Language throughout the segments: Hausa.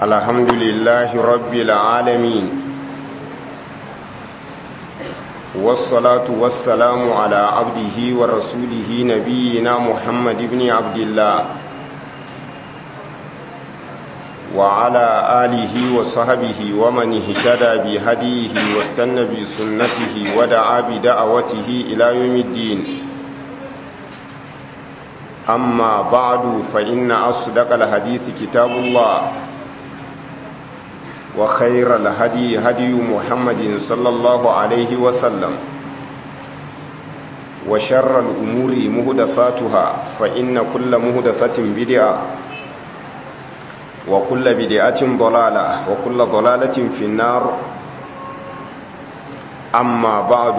الحمد لله رب العالمين والصلاة والسلام على عبده ورسوله نبينا محمد بن عبد الله وعلى آله وصحبه ومن اهتدى بهديه واستنى بسنته ودعا بدعوته إلى يوم الدين أما بعد فإن أصدق الحديث كتاب الله وخير الهدي هدي محمد صلى الله عليه وسلم وشر الأمور مهدساتها فإن كل مهدسة بدعة وكل بدعة ضلالة وكل ضلالة في النار أما بعد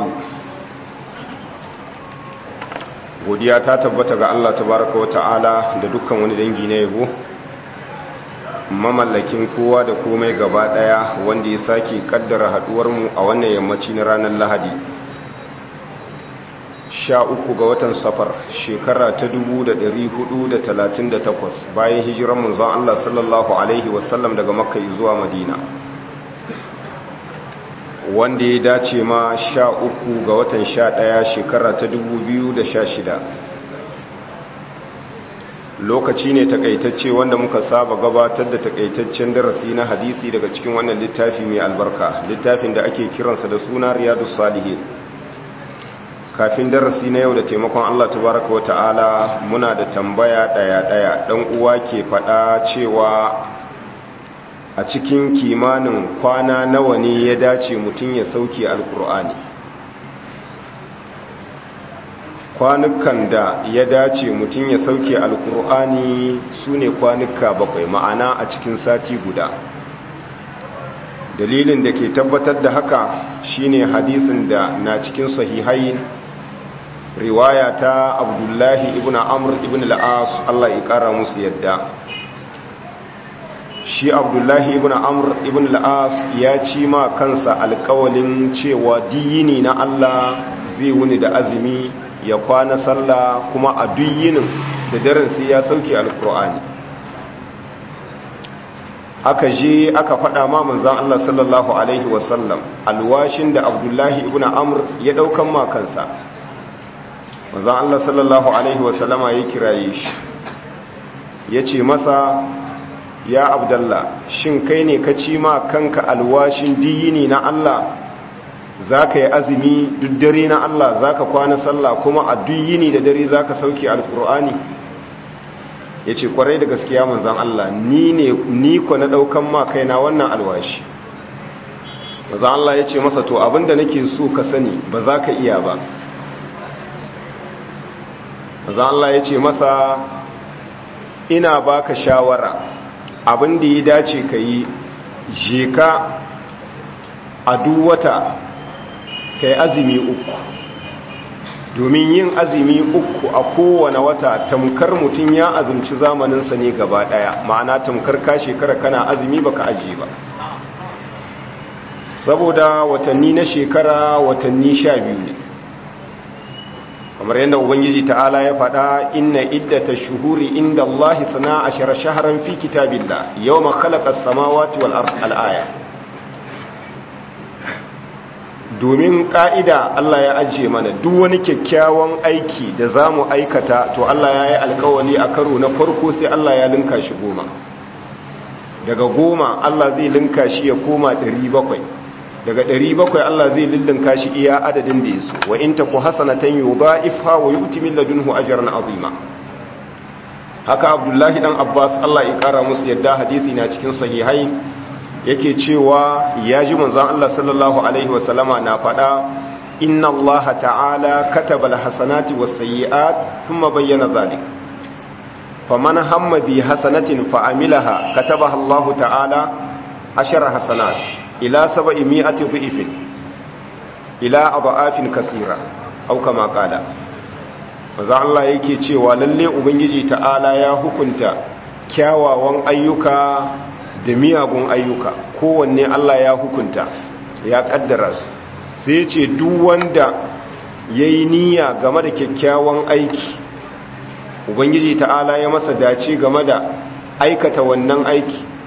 godiya ta tabbata ga Allah tabaraka wa ta'ala da dukkan wani dangi na yabo mamallakin kowa da komai gaba daya wanda ya sake kaddara haduwar mu a wannan yammaci na ranar Lahadi sha uku ga watan safar shekara ta 1438 bayan hijiran manzon Allah sallallahu alaihi wasallam daga makka zuwa madina wanda ya dace ma sha uku ga watan sha ɗaya shekara ta dubu biyu da sha shida lokaci ne takaitacce wanda muka saba gabatar da takaitaccen darasi na hadisi daga cikin wannan littafi mai albarka littafin da ake kiransa da suna riyadu salihin kafin darasi na yau da taimakon allah tabaraka wa ta'ala muna da tambaya ɗaya-ɗaya ɗan uwa ke faɗa cewa a cikin kimanin kwana nawa ne ya dace mutum ya sauke alkur'ani kwanukan da ya dace mutum ya sauke alkur'ani su ne kwanuka bakwai ma'ana a cikin sati guda dalilin da ke tabbatar da haka shine hadisin da na cikin sahihai riwaya ta abdullahi ibn amr ibn al'as allah ya kara musu yadda shi abdullahi ibn amr ibn al'as ya ci ma kansa alkawalin cewa diyini na Allah zai wuni da azumi ya kwana sallah kuma a duyinin da daren sai ya sauke alkur'ani aka je aka faɗa ma manzan Allah sallallahu alaihi wasallam alwashin da abdullahi ibn amr ya ɗaukan ma kansa manzan Allah sallallahu alaihi wasallama ya kiraye shi ya ce masa ya abdallah shin kai ne ka ci ma kanka alwashin diyini na Allah za ka yi azumi duk dare na Allah za ka kwana sallah kuma a duyini da dare za ka sauke alkur'ani ya ce kwarai da gaskiya manzan Allah ni ne ni ko na ɗaukan ma kaina wannan alwashi manzan Allah ya ce masa to abinda nake so ka sani ba za ka iya ba manzan Allah ya ce masa ina baka shawara abin da ya dace ka yi je ka a duwata ka yi azumi uku domin yin azumi uku a kowane wata tamkar mutum ya azumci zamaninsa ne gaba daya ma'ana tamkar ka shekara kana azumi baka aji ba saboda watanni na shekara watanni sha biyu ne kamar yadda ubangiji ta'ala ya faɗa inna iddata shuhuri inda Allah sana ashara shaharan fi kitabillah yawma khalaqa as-samawati wal ard al-aya domin ka'ida Allah ya ajiye mana duk wani kyakkyawan aiki da zamu aikata to Allah ya yi alkawari a karo na farko sai Allah ya linka shi goma daga goma Allah zai linka shi ya koma 700 daga 700 Allah zai lullunka shi iya adadin da yaso wa in taku hasanatan yudha'ifha wa yu'ti min ladunhu ajran azima haka Abdullahi dan Abbas Allah ya kara musu yadda hadisi na cikin sahihai yake cewa ya ji manzon Allah sallallahu alaihi wa sallama na fada inna Allah ta'ala kataba alhasanati was-sayyi'at thumma bayyana dhalik faman hamma bi hasanatin fa amilaha katabaha Allah ta'ala ashara hasanat ila saba'i mi'ati dhi'fin ila adha'afin kaseera aw kama qala manzo Allah yake cewa lalle ubangiji ta'ala ya hukunta kyawawan ayyuka da miyagun ayyuka kowanne Allah ya hukunta ya kaddara su sai ce duk wanda yayi niyya game da kyakkyawan aiki ubangiji ta'ala ya masa dace game da aikata wannan aiki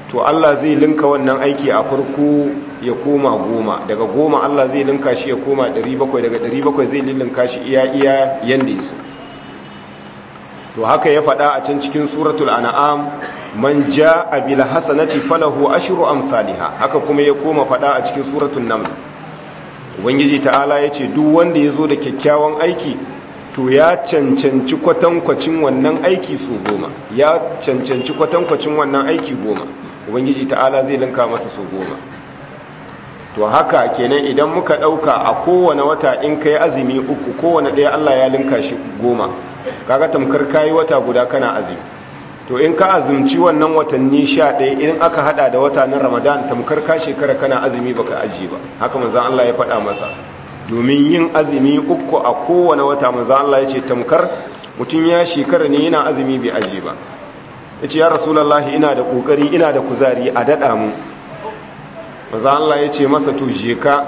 to Allah zai linka wannan aiki a farko ya koma goma daga goma Allah zai linka shi ya koma 700 daga 700 zai linka shi iya iya yanda yaso to haka ya faɗa a can cikin suratul an'am man jaa bil hasanati falahu ashru amsalha haka kuma ya koma faɗa a cikin suratul naml ubangiji ta'ala yace duk wanda yazo da kyakkyawan aiki to ya cancanci kwatankwacin wannan aiki su goma ya cancanci kwatankwacin wannan aiki goma ubangiji ta'ala zai linka masa su goma to haka kenan idan muka dauka a kowane wata in kai azumi uku kowane ɗaya Allah ya linka shi goma kaga tamkar kayi wata guda kana azumi to in ka azumci wannan watanni sha ɗaya in aka hada da wata na ramadan tamkar ka shekara kana azumi baka aji ba haka manzon Allah ya faɗa masa domin yin azumi uku a kowane wata manzon Allah ya ce tamkar mutum ya shekara ne yana azumi bai aji ba ya ce ya rasulallahi ina da ƙoƙari ina da kuzari a daɗa mu maza Allah ya ce masa to jeka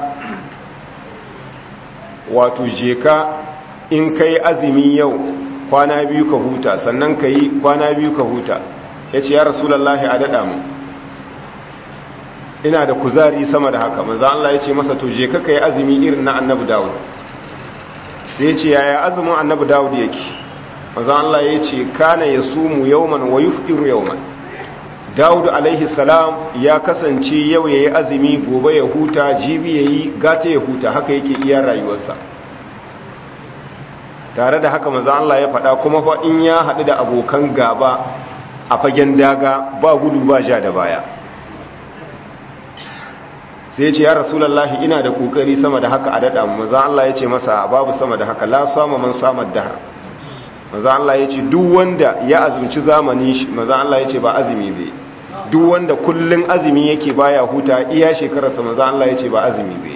wato jeka in ka yi azumi yau kwana biyu ka huta sannan ka yi kwana biyu ka huta ya ce ya rasulallahi a daɗa mu ina da kuzari sama da haka maza Allah ya ce masa to jeka ka yi azumi irin na annabi dawud sai ya ce yaya azumin annabi dawud yake maza Allah ya ce kana ya sumu yauman wa yufdiru yauman Dawud alaihi salam ya kasance yau yayi azumi gobe ya huta jibi yayi gata ya huta haka yake iya rayuwarsa tare da haka maza Allah ya faɗa kuma fa in ya haɗu da abokan gaba a fagen daga ba gudu ba ja da baya sai ya ce ya rasulullahi ina da kokari sama da haka a daɗa maza Allah ya ce masa babu sama da haka la sama man samar dahar maza Allah ya ce duk wanda ya azumci zamani shi maza Allah ya ce ba azumi bai duk wanda kullun azumi yake baya huta iya shekararsa maza Allah ya ce ba azumi bai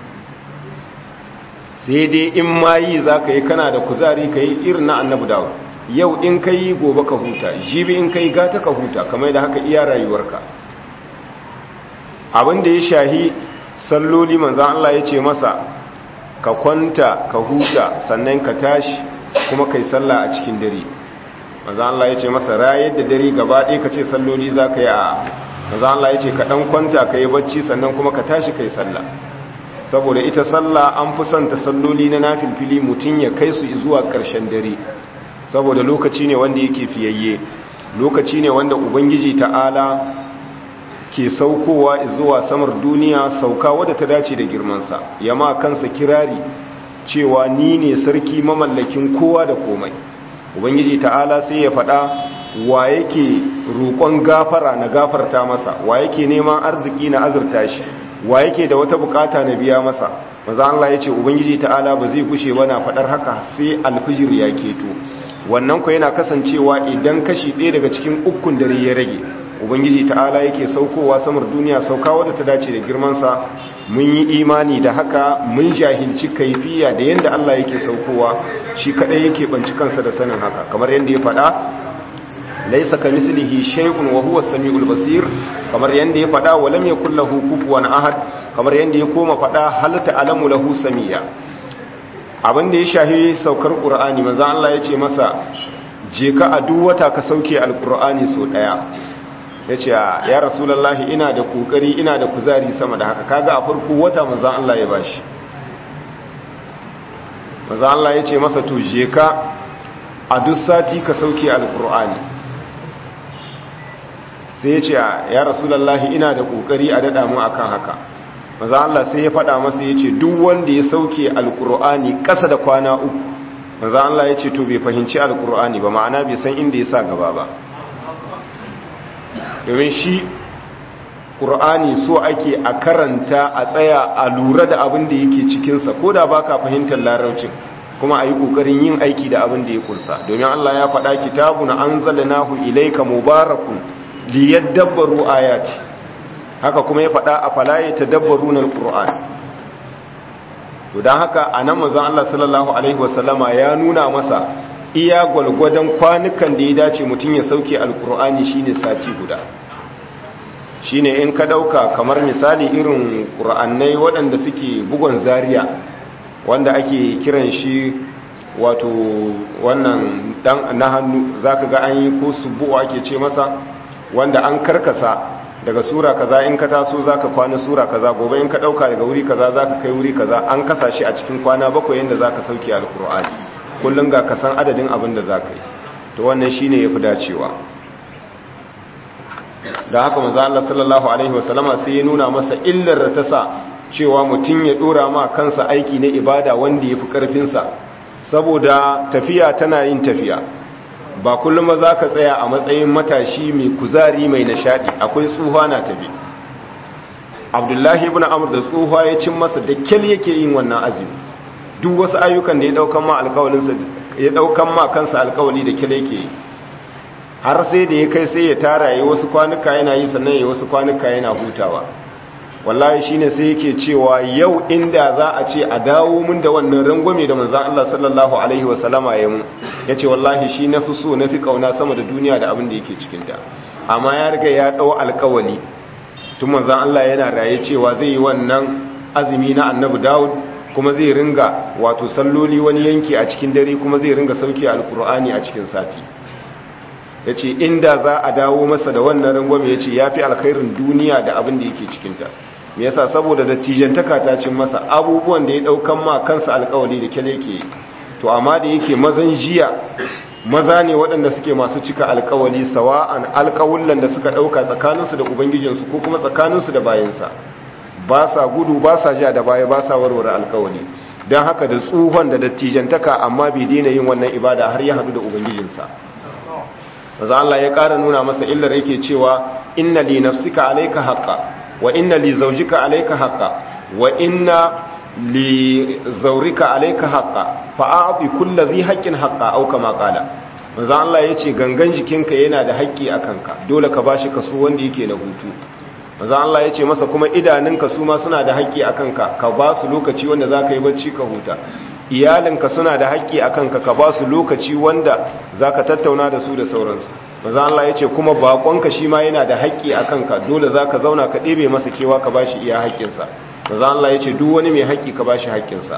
sai dai in ma yi za ka yi kana da kuzari ka yi irin na annabu dawo yau in ka yi gobe ka huta jibi in ka yi gata ka huta kamar da haka iya rayuwarka abin da ya shahi salloli manzan Allah ya ce masa ka kwanta ka huta sannan ka tashi kuma kai sallah a cikin dare manzo Allah yace masa rayar da dare gaba ɗaya kace salloli zaka yi a manzo Allah yace ka dan kwanta kai bacci sannan kuma ka tashi kai sallah saboda ita sallah an fi son ta salloli na nafilfili mutun ya kai su zuwa ƙarshen dare saboda lokaci ne wanda yake fiyayye lokaci ne wanda ubangiji ta'ala ke saukowa zuwa samar duniya sauka wadda ta dace da girmansa yama kansa kirari cewa ni ne sarki mamallakin kowa da komai ubangiji ta'ala sai ya faɗa wa yake roƙon gafara na gafarta masa wa yake neman arziki na azurta shi wa yake da wata bukata na biya masa maza Allah ya ce ubangiji ta'ala ba zai kushe ba na faɗar haka sai alfijir ya keto wannan ku yana kasancewa idan kashi ɗaya daga cikin ukun dare ya rage ubangiji ta'ala yake saukowa samar duniya sauka wadda ta dace da girmansa mun yi imani da haka mun jahilci kaifiya da yadda Allah yake saukowa shi kadai yake banci kansa da sanin haka kamar yadda ya faɗa laisa ka mislihi shay'un wa huwa samiul basir kamar yadda ya faɗa wa lam yakul lahu kufuwan ahad kamar yadda ya koma faɗa hal ta'lamu lahu samia abin da ya shahi saukar qur'ani manzo Allah ya ce masa je ka a duk wata ka sauke alqur'ani so daya ya ce ya rasulallahi ina da kokari ina da kuzari sama da haka kaga a farko wata manzan Allah ya bashi manzan Allah ya ce masa to je ka a duk sati ka sauke alkur'ani sai ya ce ya rasulallahi ina da kokari a daɗa mu akan haka manzan Allah sai ya faɗa masa ya ce duk wanda ya sauke alkur'ani ƙasa da kwana uku manzan Allah ya ce to bai fahimci alkur'ani ba ma'ana bai san inda ya sa gaba ba domin shi ƙur'ani so ake a karanta a tsaya a lura da abin da yake cikinsa ko da ba ka fahimtar laraucin kuma a yi ƙoƙarin yin aiki da abin da ya kunsa domin allah ya faɗa kitabu na an zala nahu ilaika mubarakun liyar dabbaru ayati haka kuma ya faɗa a falaye ta dabbaru na ƙur'an don haka a nan mazan allah sallallahu alaihi wasallama ya nuna masa iya gwalgwadon kwanukan da ya dace mutum ya sauke alkur'ani shine sati guda shine in ka dauka kamar misali irin qur'annai waɗanda suke bugon zaria wanda ake kiran shi wato wannan dan na hannu zaka ga an yi ko subu ake ce masa wanda an karkasa daga sura kaza in ka taso zaka kwana sura kaza gobe in ka dauka daga wuri kaza zaka kai wuri kaza an kasa shi a cikin kwana bakwai yanda zaka sauke alqur'ani kullun ga kasan adadin abin da zaka yi to wannan shine yafi dacewa da haka manzo Allah sallallahu alaihi wasallama sai ya nuna masa illar da ta sa cewa mutum ya dora ma kansa aiki na ibada wanda yafi karfin sa saboda tafiya tana yin tafiya ba kullum ba za ka tsaya a matsayin matashi mai kuzari mai nishadi akwai tsuha na tafi abdullahi ibn amur da tsuha ya cin masa da kyal yake yin wannan azumi duk wasu ayyukan da ya daukan ma alkawalinsa ya daukan ma kansa alkawali da kyal yake yi har sai da ya kai sai ya tara ya wasu kwanuka yana yi sannan ya wasu kwanuka yana hutawa wallahi shine sai yake cewa yau inda za a ce a dawo mun da wannan rangwame da manzon Allah sallallahu alaihi wasallama ya mu yace wallahi shi nafi so nafi kauna sama da duniya da abin da yake cikin ta amma ya riga ya dau alkawali tun manzon Allah yana raye cewa zai yi wannan azumi na Annabi Dawud kuma zai ringa wato salloli wani yanki a cikin dare kuma zai ringa sauki alkur'ani a cikin sati yace inda za a dawo masa da wannan rangwame yace yafi alkhairin duniya da abin da yake cikin ta me yasa saboda dattijantaka ta cin masa abubuwan da ya daukan ma kansa alkawari da kyale yake to amma da yake mazan jiya maza ne waɗanda suke masu cika alkawali sawa'an alkawullan da suka ɗauka tsakaninsu da ubangijinsu ko kuma tsakaninsu da bayansa ba sa gudu ba sa ja da baya ba sa warware alkawali don haka da tsuhon da dattijantaka amma bai daina yin wannan ibada har ya haɗu da ubangijinsa maza Allah ya ƙara nuna masa illar yake cewa inna li nafsika alayka haqqa wa inna li zawjika alayka haqqa wa inna li zawrika alayka haqqa fa a'ti kulli dhi haqqin haqqa aw kama qala maza Allah yace gangan jikinka yana da haƙƙi akan ka dole ka bashi kaso wanda yake na hutu maza Allah yace masa kuma idanunka su ma suna da haƙƙi akan ka ka ba su lokaci wanda zaka yi bacci ka huta iyalinka suna da haƙƙi a kanka ka ba su lokaci wanda za ka tattauna da su da sauransu maza Allah ya ce kuma baƙonka shi ma yana da haƙƙi a kanka dole za ka zauna ka ɗebe masa kewa ka ba shi iya haƙƙinsa maza Allah ya ce duk wani mai haƙƙi ka ba shi haƙƙinsa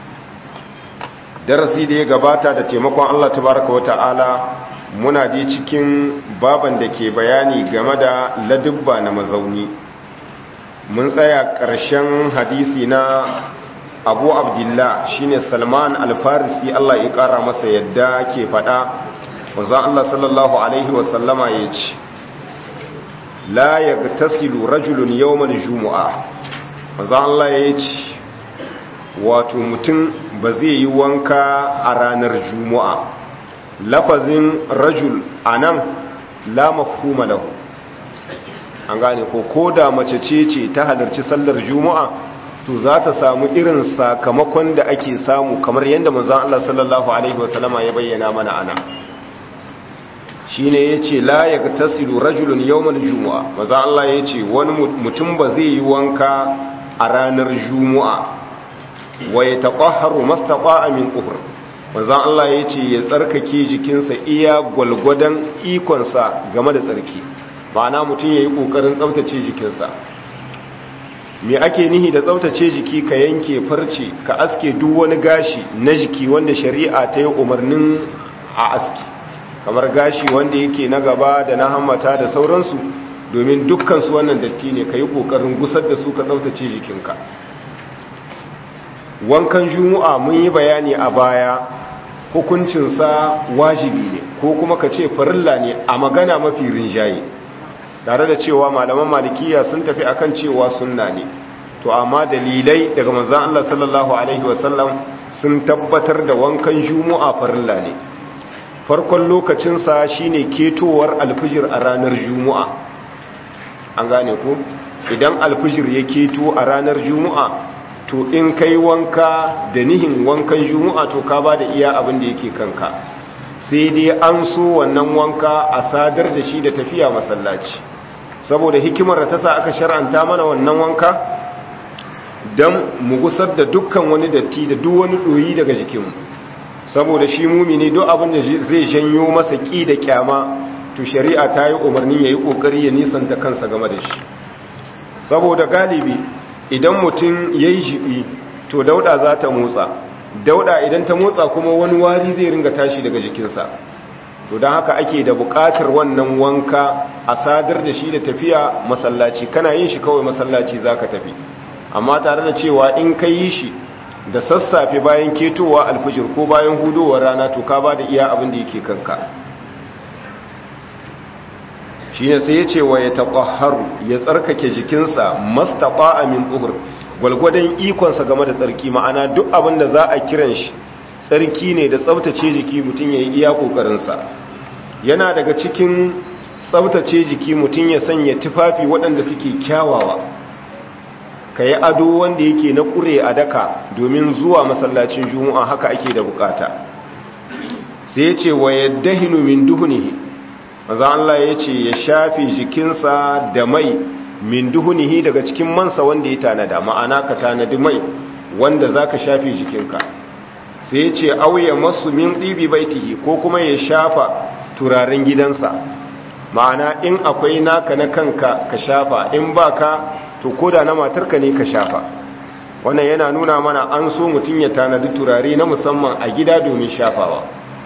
darasi da ya gabata da taimakon Allah tabaraka wa ta'ala muna je cikin baban da ke bayani game da ladubba na mazauni mun tsaya ƙarshen hadisi na abu abdullah shine salman alfarisi allah ya kara masa yadda ke fada wanzan allah sallallahu alaihi wasallama ya ce la ya tasilu rajulun yawmal jumu'a wanzan allah ya ce wato mutum ba zai yi wanka a ranar jumu'a lafazin rajul a nan la mafhuma lahu an gane ko ko da mace ce ce ta halarci sallar juma'a to za ta samu irin sakamakon da ake samu kamar yadda manzon Allah sallallahu alaihi wasallama ya bayyana mana ana shine yace la yaktasilu rajulun yawmal jumu'a manzon Allah yace wani mutum ba zai yi wanka a ranar juma'a wa yataqahharu mastaqa'a min quhr manzon Allah yace ya tsarkake jikinsa iya gwalgwadan ikonsa game da tsarki ma'ana mutum yayi kokarin tsaftace jikinsa me ake nihi da tsaftace jiki ka yanke farce ka aske duk wani gashi na jiki wanda shari'a ta yi umarnin a aski kamar gashi wanda yake na gaba da na hammata da sauransu domin dukkansu wannan datti ne ka yi ƙoƙarin gusar da su ka tsaftace jikinka wankan juma'a mun yi bayani a baya hukuncinsa wajibi ne ko kuma ka ce farilla ne a magana mafi rinjaye tare da cewa malaman malikiya sun tafi akan cewa sunna ne to amma dalilai daga manzon Allah sallallahu alaihi wasallam sun tabbatar da wankan juma'a farilla ne farkon lokacin sa shine ketowar alfijir a ranar juma'a an gane ko idan alfijir ya keto a ranar juma'a to in kai wanka da nihin wankan juma'a to ka ba da iya abin da yake kanka sai dai an so wannan wanka a sadar da shi da tafiya masallaci saboda hikimar da ta sa aka shar'anta mana wannan wanka don mu gusar da dukkan wani datti da duk wani ɗoyi daga jikinmu saboda shi mumini duk abin da zai janyo masa ƙi da kyama to shari'a ta yi umarni ya yi ƙoƙari ya nisanta kansa game da shi saboda galibi idan mutum ya yi jibi to dauda za ta motsa dauda idan ta motsa kuma wani wari zai ringa tashi daga jikinsa to don haka ake da buƙatar wannan wanka a sadar da shi da tafiya masallaci kana yin shi kawai masallaci za ka tafi amma tare da cewa in ka yi shi da sassafe bayan ketowa alfijir ko bayan hudowar rana to ka ba da iya abin da yake kanka shi ne sai ya ce wa ya taƙaharu ya tsarkake jikinsa mastaƙa amin tsuhur gwalgwadon ikonsa game da tsarki ma'ana duk abin da za a kiran shi tsarki ne da tsabtace jiki mutum ya yi iya ƙoƙarinsa yana daga cikin tsabtace jiki mutum ya sanya tufafi waɗanda suke kyawawa ka yi ado wanda yake na ƙure a daka domin zuwa masallacin juma'a haka ake da bukata sai ya ce wa yadda hinu min duhunihi maza Allah ya ce ya shafi jikinsa da mai min duhunihi daga cikin mansa wanda ya tanada ma'ana ka tanadi mai wanda za ka shafi jikinka sai ya ce auya masu min ɗibi baitihi ko kuma ya shafa turaren gidansa ma'ana in akwai naka na kanka ka shafa in ba ka to koda na matarka ne ka shafa wannan yana nuna mana an so mutum ya tanadi turare na musamman a gida domin shafawa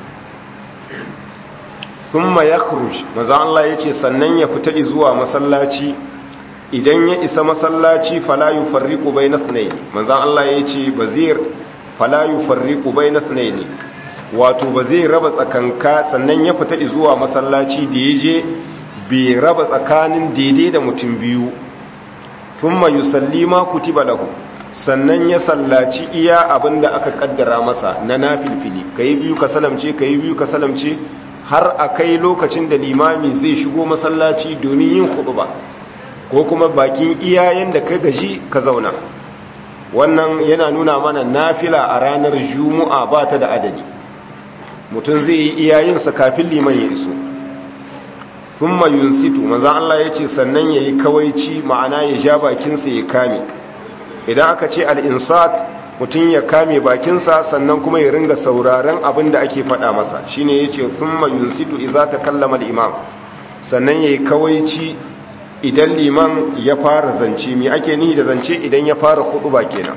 thumma yakhruj maza Allah yace sannan ya fita zuwa masallaci idan ya isa masallaci fala yufarriqu bayna ithnayn maza Allah yace bazir fala yufarriqu bayna ithnayn wato ba zai raba tsakanka sannan ya fita zuwa masallaci da yaje bai raba tsakanin daidai da mutum biyu thumma yusalli ma kutiba lahu sannan ya sallaci iya abinda aka kaddara masa na nafilfili kai biyu ka salamce kai biyu ka salamce har akai lokacin da limami zai shigo masallaci domin yin khutba ko kuma bakin iyayen da ka gaji ka zauna wannan yana nuna mana nafila a ranar juma'a ba ta da adadi mutum zai yi iyayensa kafin liman ya iso thumma yunsitu maza Allah yace sannan yayi kawaici ma'ana ya ja bakinsa ya kame idan aka ce al-insat mutun ya kame bakinsa sannan kuma ya ringa sauraron abin da ake faɗa masa shine yace thumma yunsitu idza takallama al-imam sannan yayi kawaici idan liman ya fara zance me ake nihi da zance idan ya fara khutba kenan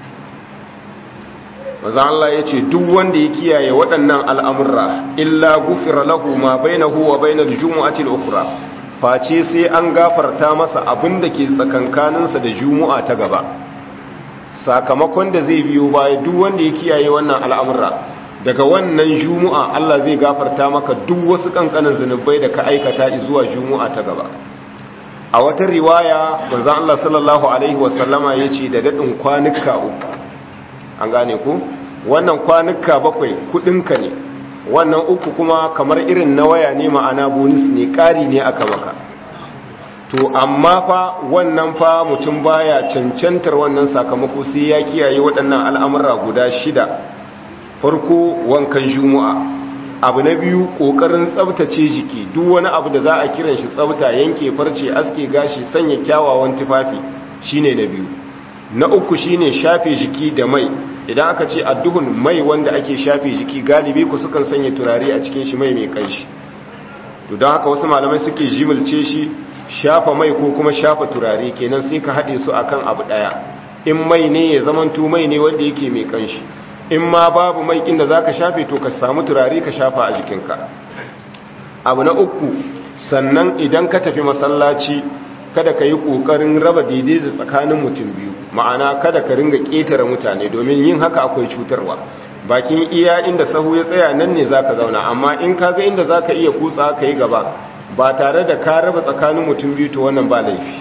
maza Allah ya ce duk wanda ya kiyaye waɗannan al'amurra illa gufira lahu ma bainahu wa bainar jumu'ati al-ukhra face sai an gafarta masa abin da ke tsakankaninsa da jumu'a ta gaba sakamakon da zai biyo baya duk wanda ya kiyaye wannan al'amurra daga wannan jumu'a Allah zai gafarta maka duk wasu kankanin zunubai da ka aikata zuwa jumu'a ta gaba a wata riwaya manzon Allah sallallahu alaihi wasallama yace da dadin kwanuka uku an gane ku wannan kwanuka bakwai kudinka ne wannan uku kuma kamar irin na waya ne ma'ana bonus ne ƙari ne aka maka to amma fa wannan fa mutum baya cancantar wannan sakamako sai ya kiyaye waɗannan al'amura guda shida farko wankan juma'a abu na biyu ƙoƙarin tsabtace jiki duk wani abu da za a kiran shi tsabta yanke farce aske gashi sanya kyawawan tufafi shine na biyu na uku shine shafe jiki da mai idan aka ce adduhun mai wanda ake shafe jiki galibi ku sukan sanya turare a cikin shi mai mai kanshi to don haka wasu malamai suke jimilce shi shafa mai ko kuma shafa turare kenan sai ka haɗe su akan abu ɗaya in mai ne ya zamanto mai ne wanda yake mai kanshi in ma babu mai kin da zaka shafe to ka samu turare ka shafa a jikinka abu na uku sannan idan ka tafi masallaci kada ka yi ƙoƙarin raba daidai da tsakanin mutum biyu ma'ana kada ka ringa ƙetare mutane domin yin haka akwai cutarwa bakin iya inda sahu ya tsaya nan ne za ka zauna amma in ka ga inda za ka iya kutsa ka yi gaba ba tare da ka raba tsakanin mutum biyu to wannan ba laifi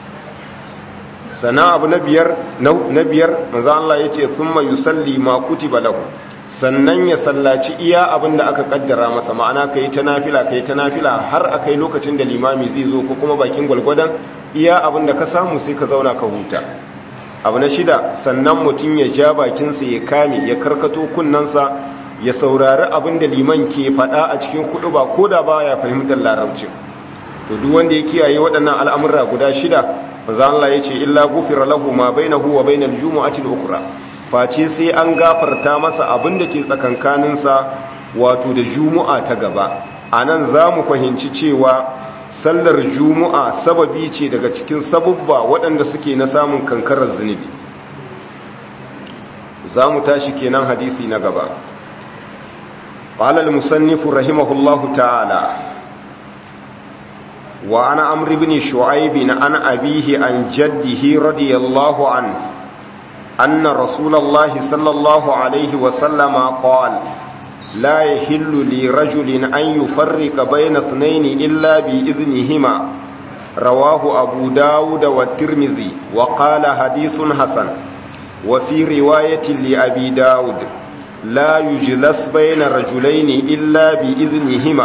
sana abu na biyar na biyar manzo Allah ya ce thumma yusalli ma kutiba lahu sannan ya sallaci iya abin da aka kaddara masa ma'ana kai ta nafila kai ta nafila har akai lokacin da limami zai zo ko kuma bakin gwalgwadon iya abin da ka samu sai ka zauna ka huta abu na shida sannan mutum ya ja bakinsa ya kame ya karkato kunnensa ya saurari abin da liman ke faɗa a cikin kuɗu ba ko da ba ya fahimtar larabci to duk wanda ya kiyaye waɗannan al'amurra guda shida manzo Allah ya ce illa gufira lahu ma bainahu wa bainal jumu'ati al-ukhra face sai an gafarta masa abin da ke tsakankaninsa wato da jumu'a ta gaba a nan za mu fahimci cewa sallar jumu'a sababi ce daga cikin sabubba waɗanda suke na samun kankarar zunubi za mu tashi kenan hadisi na gaba قال المصنف رحمه الله تعالى وعن عمرو بن شعيب عن أبيه عن جده رضي الله عنه أن رسول الله صلى الله عليه وسلم قال لا يحل لرجل أن يفرق بين اثنين إلا بإذنهما رواه أبو داود والترمذي وقال حديث حسن وفي رواية لأبي داود لا يجلس بين رجلين إلا بإذنهما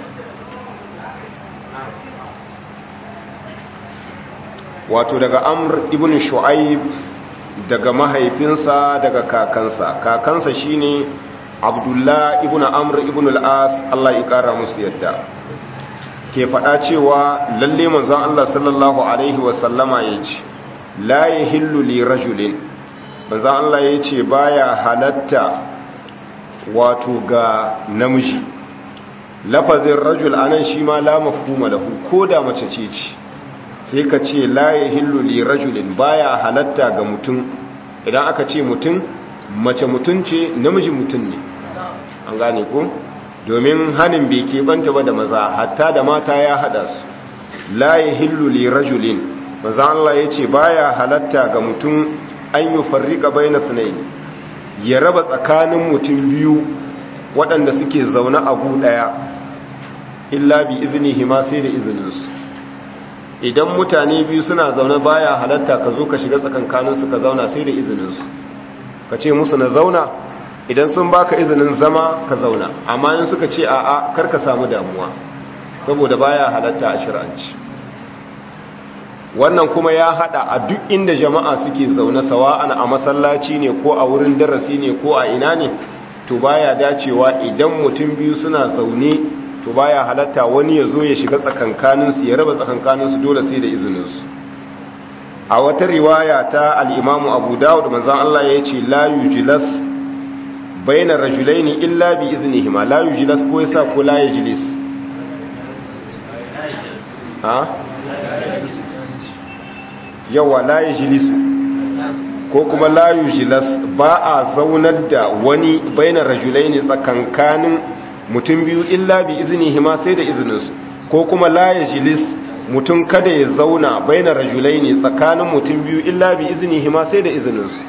wato daga amr ibn shu'aib daga mahaifinsa daga kakansa kakansa shine abdullah ibn amr ibn al-as Allah ya kara musu yadda ke faɗa cewa lalle manzon Allah sallallahu alaihi wasallama yace la yahillu li rajulin manzon Allah yace baya halatta wato ga namiji lafazin rajul anan shi ma la mafhuma lahu koda mace ce ce sai ka ce la yahillu li rajulin baya halatta ga mutum idan aka ce mutum mace mutum ce namiji mutum ne an gane ko domin hanin bai keɓanta ba da maza hatta da mata ya haɗa su la yahillu li rajulin maza Allah ya ce baya halatta ga mutum an yi farrika baina sunai ya raba tsakanin mutum biyu waɗanda suke zaune a gu ɗaya illa bi iznihi ma sai da izininsu idan mutane biyu suna zaune baya halatta ka zo ka shiga tsakankaninsu ka zauna sai da izininsu ka ce musu na zauna idan sun baka izinin zama ka zauna amma yin suka ce a'a kar ka samu damuwa saboda baya halatta a shir'anci wannan kuma ya hada a duk inda jama'a suke zaune sawa'an a masallaci ne ko a wurin darasi ne ko a ina ne to baya dacewa idan mutum biyu suna zaune to baya halatta wani ya zo ya shiga tsakankaninsu ya raba tsakankaninsu dole sai da izininsu a wata riwaya ta al'imamu abu dawud manzan Allah ya ce la yujilas bayna rajulaini illa bi iznihima la yujilas ko yasa ko la yajlis ha yawa la yajlisu ko kuma la yujilas ba a zaunar da wani bayna rajulaini tsakankanin mutum biyu illa bi iznihima sai da izininsu ko kuma la yajlis mutum kada ya zauna baina rajulaini tsakanin mutum biyu illa bi iznihima sai da izininsu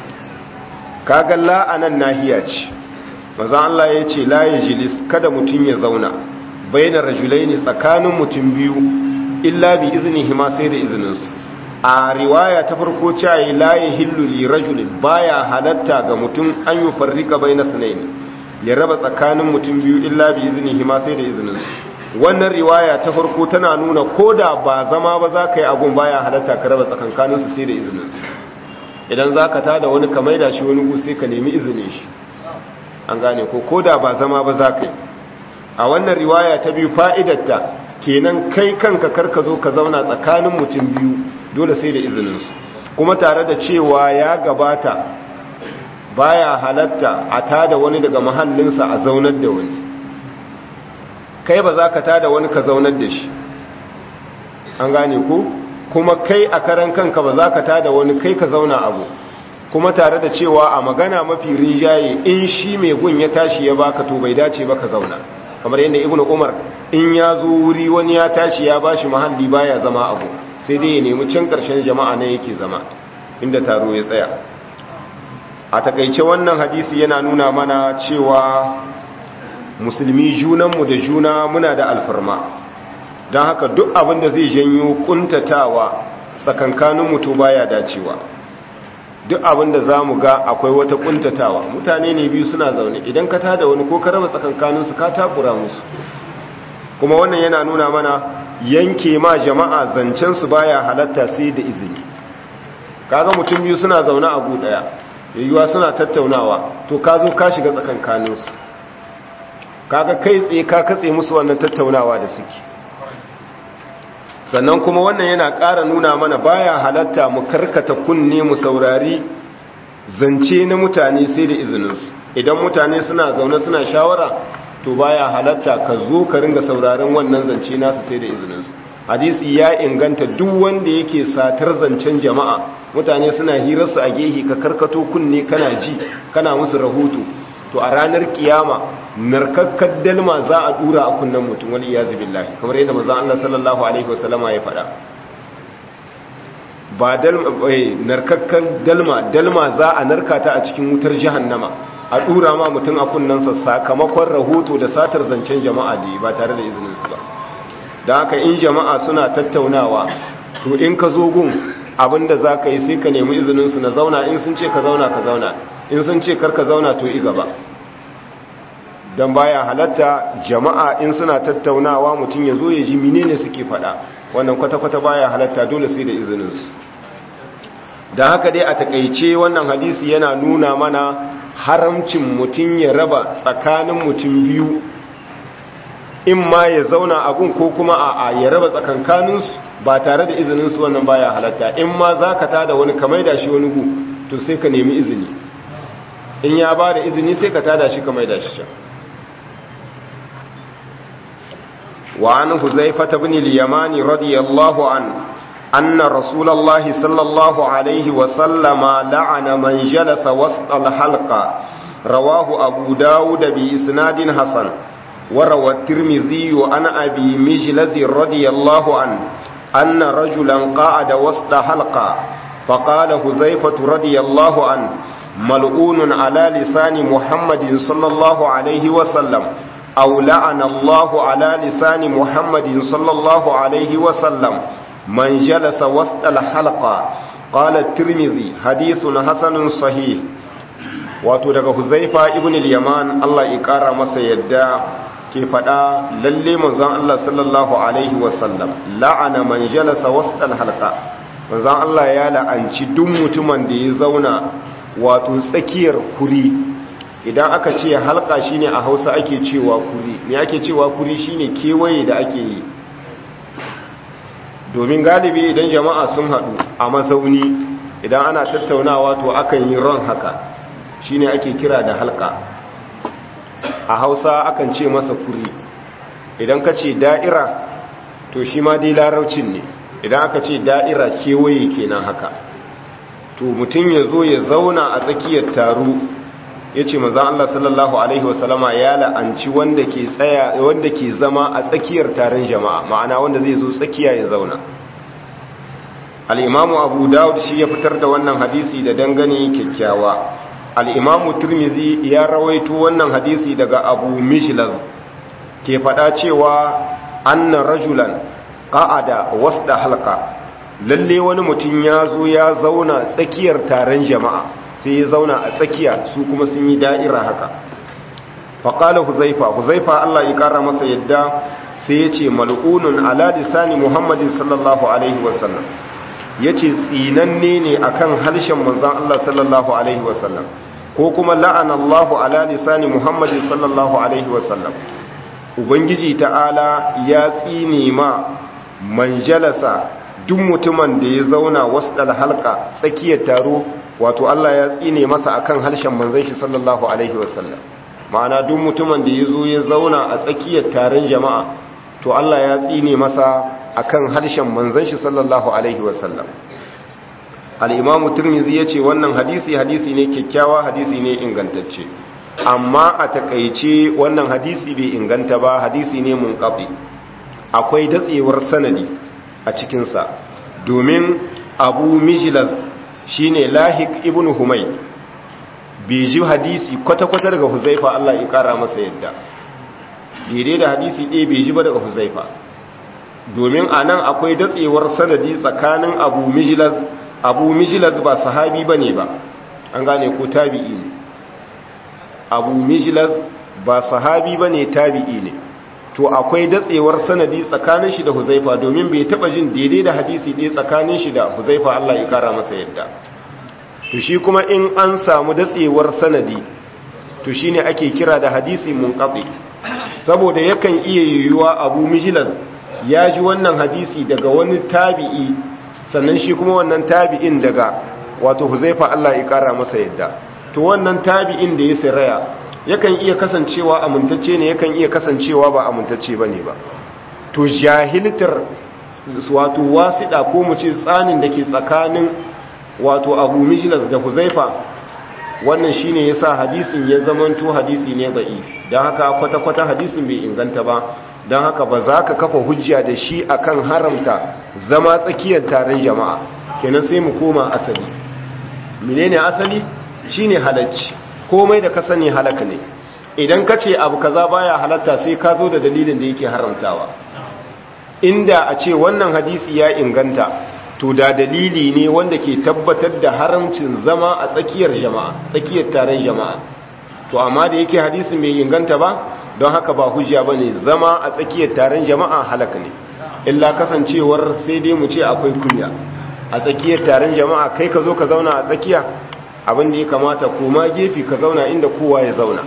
kaga la anan nahiya ce maza Allah ya ce la yajlis kada mutum ya zauna baina rajulaini tsakanin mutum biyu illa bi iznihima sai da izininsu a riwaya ta farko cewa la yahillu li rajulin baya halatta ga mutum an yi farrika baina sunaini ya raba tsakanin mutum biyu illa bi iznihima sai da izininsu wannan riwaya ta farko tana nuna ko da ba zama ba za ka yi abun baya halatta ka raba tsakankaninsu sai da izininsu idan za ka tada wani ka maida shi wani gusi ka nemi izinin shi an gane ko ko da ba zama ba za ka yi a wannan riwaya ta biyu fa'idatta kenan kai kanka karka zo ka zauna tsakanin mutum biyu dole sai da izininsu kuma tare da cewa ya gabata baya halatta a tada wani daga mahallinsa a zaunar da wani kai ba za ka tada wani ka zaunar da shi an gane ku kuma kai a karan kanka ba za ka tada wani kai ka zauna abu kuma tare da cewa a magana mafi rinjaye in shi mai gun ya tashi ya baka to bai dace ba ka zauna kamar yadda ibnu umar in ya zo wuri wani ya tashi ya bashi mahalli baya zama abu sai dai ya nemi can karshen jama'a ne yake zama inda taro ya tsaya a takaice wannan hadisi yana nuna mana cewa musulmi junanmu da juna muna da alfarma don haka duk abin da zai janyo kuntatawa tsakankanin mutu baya dacewa duk abin da za mu ga akwai wata kuntatawa mutane ne biyu suna zaune idan ka tada wani ko ka raba tsakankaninsu ka takura musu kuma wannan yana nuna mana yanke ma jama'a zancensu baya halatta sai da izini kaga mutum biyu suna zaune a gu daya yayyuwa suna tattaunawa to ka zo ka shiga tsakankaninsu kaga kai tsaye ka katse musu wannan tattaunawa da suke sannan kuma wannan yana ƙara nuna mana baya halatta mu karkata kunne mu saurari zance na mutane sai da izininsu idan mutane suna zaune suna shawara to baya halatta ka zo ka ringa sauraron wannan zance nasu sai da izininsu hadisi ya inganta duk wanda yake satar zancen jama'a mutane suna hirarsu a gehe ka karkato kunne kana ji kana musu rahoto to a ranar kiyama narkakkar dalma za a dura a kunnen mutum wani iyazu billahi kamar yadda manzon Allah sallallahu alaihi wasallama ya faɗa ba dalma eh narkakkar dalma dalma za a narka ta a cikin wutar jahannama a dura ma mutum a kunnensa sakamakon rahoto da satar zancen jama'a da ba tare da izinin su ba da haka in jama'a suna tattaunawa to in ka zo gun abinda za ka yi sai ka nemi izinin su na zauna in sun ce ka zauna ka zauna in sun ce kar ka zauna to i gaba don baya halatta jama'a in suna tattaunawa mutum ya zo ya ji menene suke faɗa wannan kwata-kwata baya halatta dole sai da izininsu da haka dai a takaice wannan hadisi yana nuna mana haramcin mutum ya raba tsakanin mutum biyu in ma ya zauna a gun ko kuma a ya raba tsakankaninsu ba tare da izininsu wannan baya halatta in ma za ka tada wani kamar da shi wani gu to sai ka nemi izini in ya ba da izini sai ka tada shi kamar da shi can وعن حذيفة بن اليمان رضي الله عنه أن رسول الله صلى الله عليه وسلم لعن من جلس وسط الحلقة رواه أبو داود بإسناد حسن وروى الترمذي عن أبي مجلز رضي الله عنه أن رجلا قعد وسط حلقة فقال حذيفة رضي الله عنه ملعون على لسان محمد صلى الله عليه وسلم أو لعن الله على لسان محمد صلى الله عليه وسلم من جلس وسط الحلقة قال الترمذي حديث حسن صحيح wato daga huzaifa ibn al-yaman Allah ya kara masa yadda ke fada lalle manzon Allah sallallahu alaihi wasallam la'ana man jalasa wasta al-halqa manzon Allah ya la'anci duk mutumin da ya zauna wato tsakiyar kuri idan aka ce halka shine a hausa ake cewa kuri ne ake cewa kuri shine kewaye da ake yi domin galibi idan jama'a sun haɗu a mazauni idan ana tattaunawa to akan yi ron haka shine ake kira da halka a hausa akan ce masa kuri idan ka ce da'ira to shi ma dai laraucin ne idan aka ce da'ira kewaye kenan haka to mutum ya zo ya zauna a tsakiyar taro ya ce maza Allah sallallahu Alaihi wasallama ya la'anci wanda ke tsaya wanda ke zama a tsakiyar taron jama'a ma'ana wanda zai zo tsakiya ya zauna al'imamu abu dawud shi ya fitar da wannan hadisi da dangane kyakkyawa al'imamu turmizi ya rawaito wannan hadisi daga abu mishlaz ke faɗa cewa annan rajulan ƙa'ada wasu da halka lalle wani mutum ya zo ya zauna tsakiyar taron jama'a sai ya zauna a tsakiya su kuma sun yi da'ira haka faƙala huzaifa huzaifa Allah ya ƙara masa yadda sai ya ce mal'unun ala lisani muhammadin sallallahu alaihi wasallam ya ce tsinanne ne a kan harshen manzan Allah sallallahu alaihi wasallam ko kuma la'an Allah ala lisani muhammadin sallallahu alaihi wasallam ubangiji ta'ala ya tsine ma manjalasa duk mutumin da ya zauna wasu halka tsakiyar taro wato Allah ya tsine masa akan harshen manzon shi sallallahu alaihi wasallam ma'ana duk mutumin da yazo ya zauna a tsakiyar taron jama'a to Allah ya tsine masa akan harshen manzon shi sallallahu alaihi wasallam al-Imam Tirmidhi yace wannan hadisi hadisi ne kyakkyawa hadisi ne ingantacce amma a takeice wannan hadisi bai inganta ba hadisi ne munqati akwai datsewar sanadi a cikin sa domin Abu Mijlaz shine lahik ibn humay bai ji hadisi kwata-kwata daga huzaifa Allah ya kara masa yadda daidai da hadisi ɗaya bai ji ba daga huzaifa domin a nan akwai datsewar sanadi tsakanin abu mijilaz abu mijilaz ba sahabi ba ne ba an gane ko tabi'i ne abu mijilaz ba sahabi ba ne tabi'i ne to akwai datsewar sanadi tsakanin shi da huzaifa domin bai taba jin daidai da hadisi ɗaya tsakanin shi da huzaifa Allah ya kara masa yadda to shi kuma in an samu datsewar sanadi to shine ake kira da hadisi munqati saboda yakan iya yiwuwa Abu Mijlaz ya ji wannan hadisi daga wani tabi'i sannan shi kuma wannan tabi'in daga wato huzaifa Allah ya kara masa yadda to wannan tabi'in da ya siraya yakan iya kasancewa amintacce ne yakan iya kasancewa ba amintacce ba ne ba to jahiltar wato wasiɗa ko mu ce tsanin da ke tsakanin wato abu mijilas da huzaifa wannan shine yasa hadisin ya zamanto hadisi ne da'if dan haka kwata-kwata hadisin bai inganta ba dan haka ba za ka kafa hujja da shi akan haramta zama tsakiyar taron jama'a kenan sai mu koma asali menene asali shine halacci komai da ka sani halaka ne idan ka ce abu kaza baya halatta sai ka zo da dalilin da yake haramtawa inda a ce wannan hadisi ya inganta to da dalili ne wanda ke tabbatar da haramcin zama a tsakiyar jama'a tsakiyar taron jama'a to amma da yake hadisin bai inganta ba don haka ba hujja bane zama a tsakiyar taron jama'a halaka ne illa kasancewar sai dai mu ce akwai kunya a tsakiyar taron jama'a kai ka zo ka zauna a tsakiya abin da ya kamata koma gefe ka zauna inda kowa ya zauna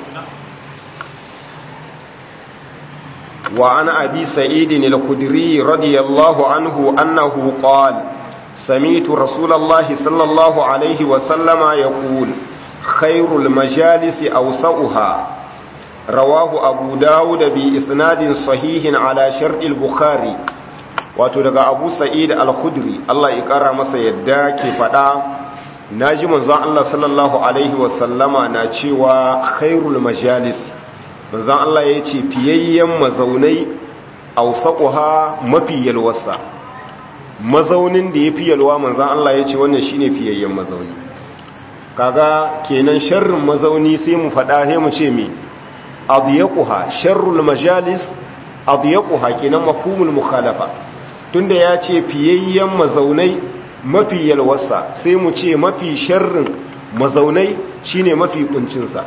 wa an abi sa'idin al-khudri radiyallahu anhu annahu qala سميت رسول الله صلى الله عليه وسلم يقول خير المجالس أوسأها رواه أبو داود بإسناد صحيح على شرط البخاري وتدقى أبو سعيد الخدري الله يقرأ مسا يداك فدا ناجي منزان الله صلى الله عليه وسلم ناچيوا خير المجالس منزان الله يتي فييين مزوني أوسأها مفي يلوسا mazaunin da ya fi yalwa manzan Allah ya ce wannan shine fiyayyen mazauni kaga kenan sharrin mazauni sai mu faɗa sai mu ce me adiyaquha sharrul majalis adiyaquha kenan mafhumul mukhalafa tunda ya ce fiyayyen mazaunai mafi yalwarsa sai mu ce mafi sharrin mazaunai shine mafi kuncinsa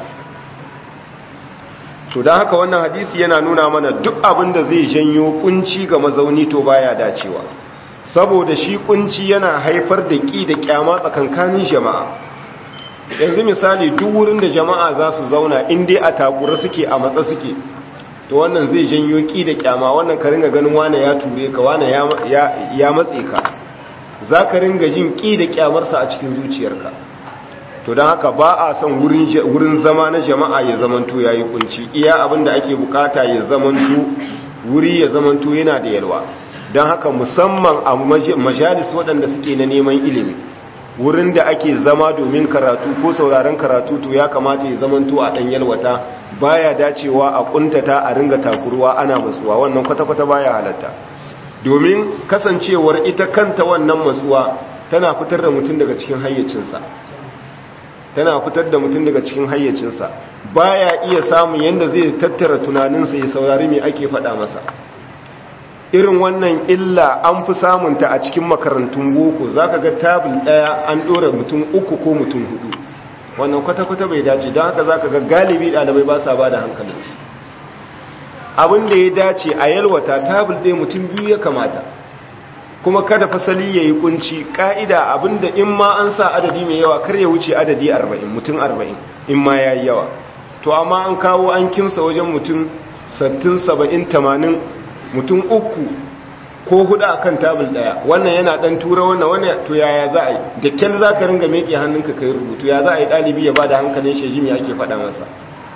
to don haka wannan hadisi yana nuna mana duk abin da zai janyo kunci ga mazauni to baya dacewa saboda shi kunci yana haifar da ƙi da ƙyama tsakankanin jama'a yanzu misali duk wurin da jama'a za su zauna inda a takura suke a matsa suke to wannan zai janyo ƙi da ƙyama wannan ka ringa ganin wane ya ture ka wane ya matse ka za ka ringa jin ƙi da ƙyamarsa a cikin zuciyarka to don haka ba a son wurin zama na jama'a ya zamanto ya yi kunci iya abin da ake bukata ya zamanto wuri ya zamanto yana da yalwa don haka musamman a majalis waɗanda suke na neman ilimi wurin da ake zama domin karatu ko sauraron karatu to ya kamata ya zamanto a ɗan yalwata baya dacewa a ƙuntata a ringa takurwa ana matsuwa wannan kwata-kwata baya halatta domin kasancewar ita kanta wannan matsuwa tana fitar da mutum daga cikin hayyacinsa tana fitar da mutum daga cikin hayyacinsa baya iya samun yadda zai tattara tunaninsa ya saurari me ake faɗa masa irin wannan illa an fi samunta a cikin makarantun boko za ka ga tabin ɗaya an ɗora mutum uku ko mutum hudu wannan kwata-kwata bai dace don haka za ka ga galibi ɗalibai ba sa ba da hankalin abin da ya dace a yalwata tabin ɗaya mutum biyu ya kamata kuma kada fasali ya yi kunci ƙa'ida abin da in ma an sa adadi mai yawa kar ya wuce adadi arba'in mutum arba'in in ma ya yi yawa to amma an kawo an kimsa wajen mutum sattin saba'in tamanin mutum uku ko hudu a kan tabul daya wannan yana dan tura wannan wannan to yaya za a yi da kyan za ka ringa meke hannunka kai rubutu ya za a yi ɗalibi ya ba da hankalin shi jimi ake faɗa masa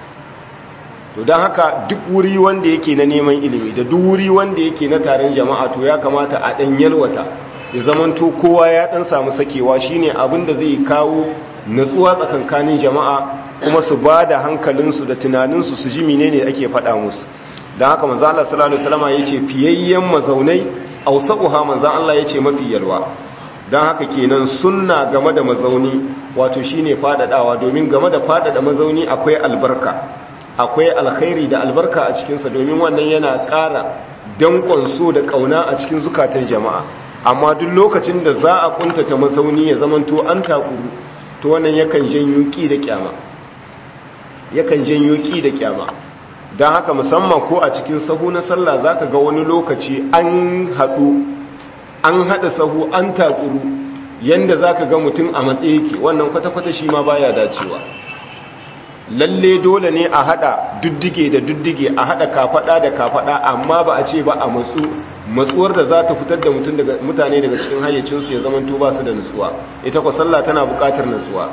to don haka duk wuri wanda yake na neman ilimi da duk wuri wanda yake na taron jama'a to ya kamata a ɗan yalwata ya zamanto kowa ya ɗan samu sakewa shine abin da zai kawo natsuwa tsakankanin jama'a kuma su ba da hankalinsu da tunaninsu su ji menene ake faɗa musu don haka manzo Allah sallallahu alaihi wasallam yace fiyayyen mazaunai ausaquha manzo Allah yace mafi yalwa don haka kenan sunna game da mazauni wato shine fadadawa domin game da fadada mazauni akwai albarka akwai alkhairi da albarka a cikin sa domin wannan yana ƙara dankon so da kauna a cikin zukatan jama'a amma duk lokacin da za a kuntata mazauni ya zamanto an takuru to wannan yakan janyo ki da kyama yakan janyo ki da kyama don haka musamman ko a cikin sahu na sallah za ka ga wani lokaci an haɗu an haɗa sahu an takuru yadda za ka ga mutum a matsayi yake wannan kwata-kwata shi ma baya dacewa lalle dole ne a haɗa duddige da duddige a haɗa kafaɗa da kafaɗa amma ba a ce ba a matsu matsuwar da za ta fitar da mutane daga cikin hayyacinsu ya zama ba su da nutsuwa ita kwa sallah tana buƙatar nutsuwa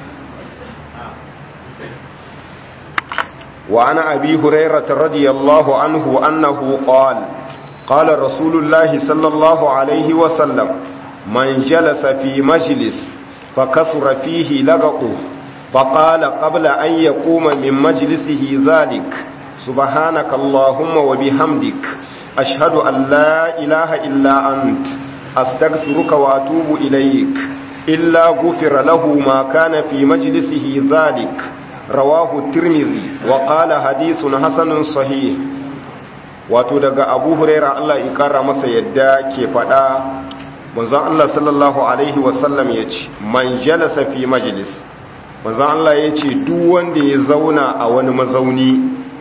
وعن أبي هريرة رضي الله عنه أنه قال قال رسول الله صلى الله عليه وسلم من جلس في مجلس فكثر فيه لغطه فقال قبل أن يقوم من مجلسه ذلك سبحانك اللهم وبحمدك أشهد أن لا إله إلا أنت أستغفرك وأتوب إليك إلا غفر له ما كان في مجلسه ذلك رواه الترمذي وقال حديث حسن صحيح wato daga abu huraira Allah ya kara masa yadda ke faɗa manzon Allah sallallahu alaihi wasallam ya ce man jalasa fi majlis manzon Allah ya ce duk wanda ya zauna a wani mazauni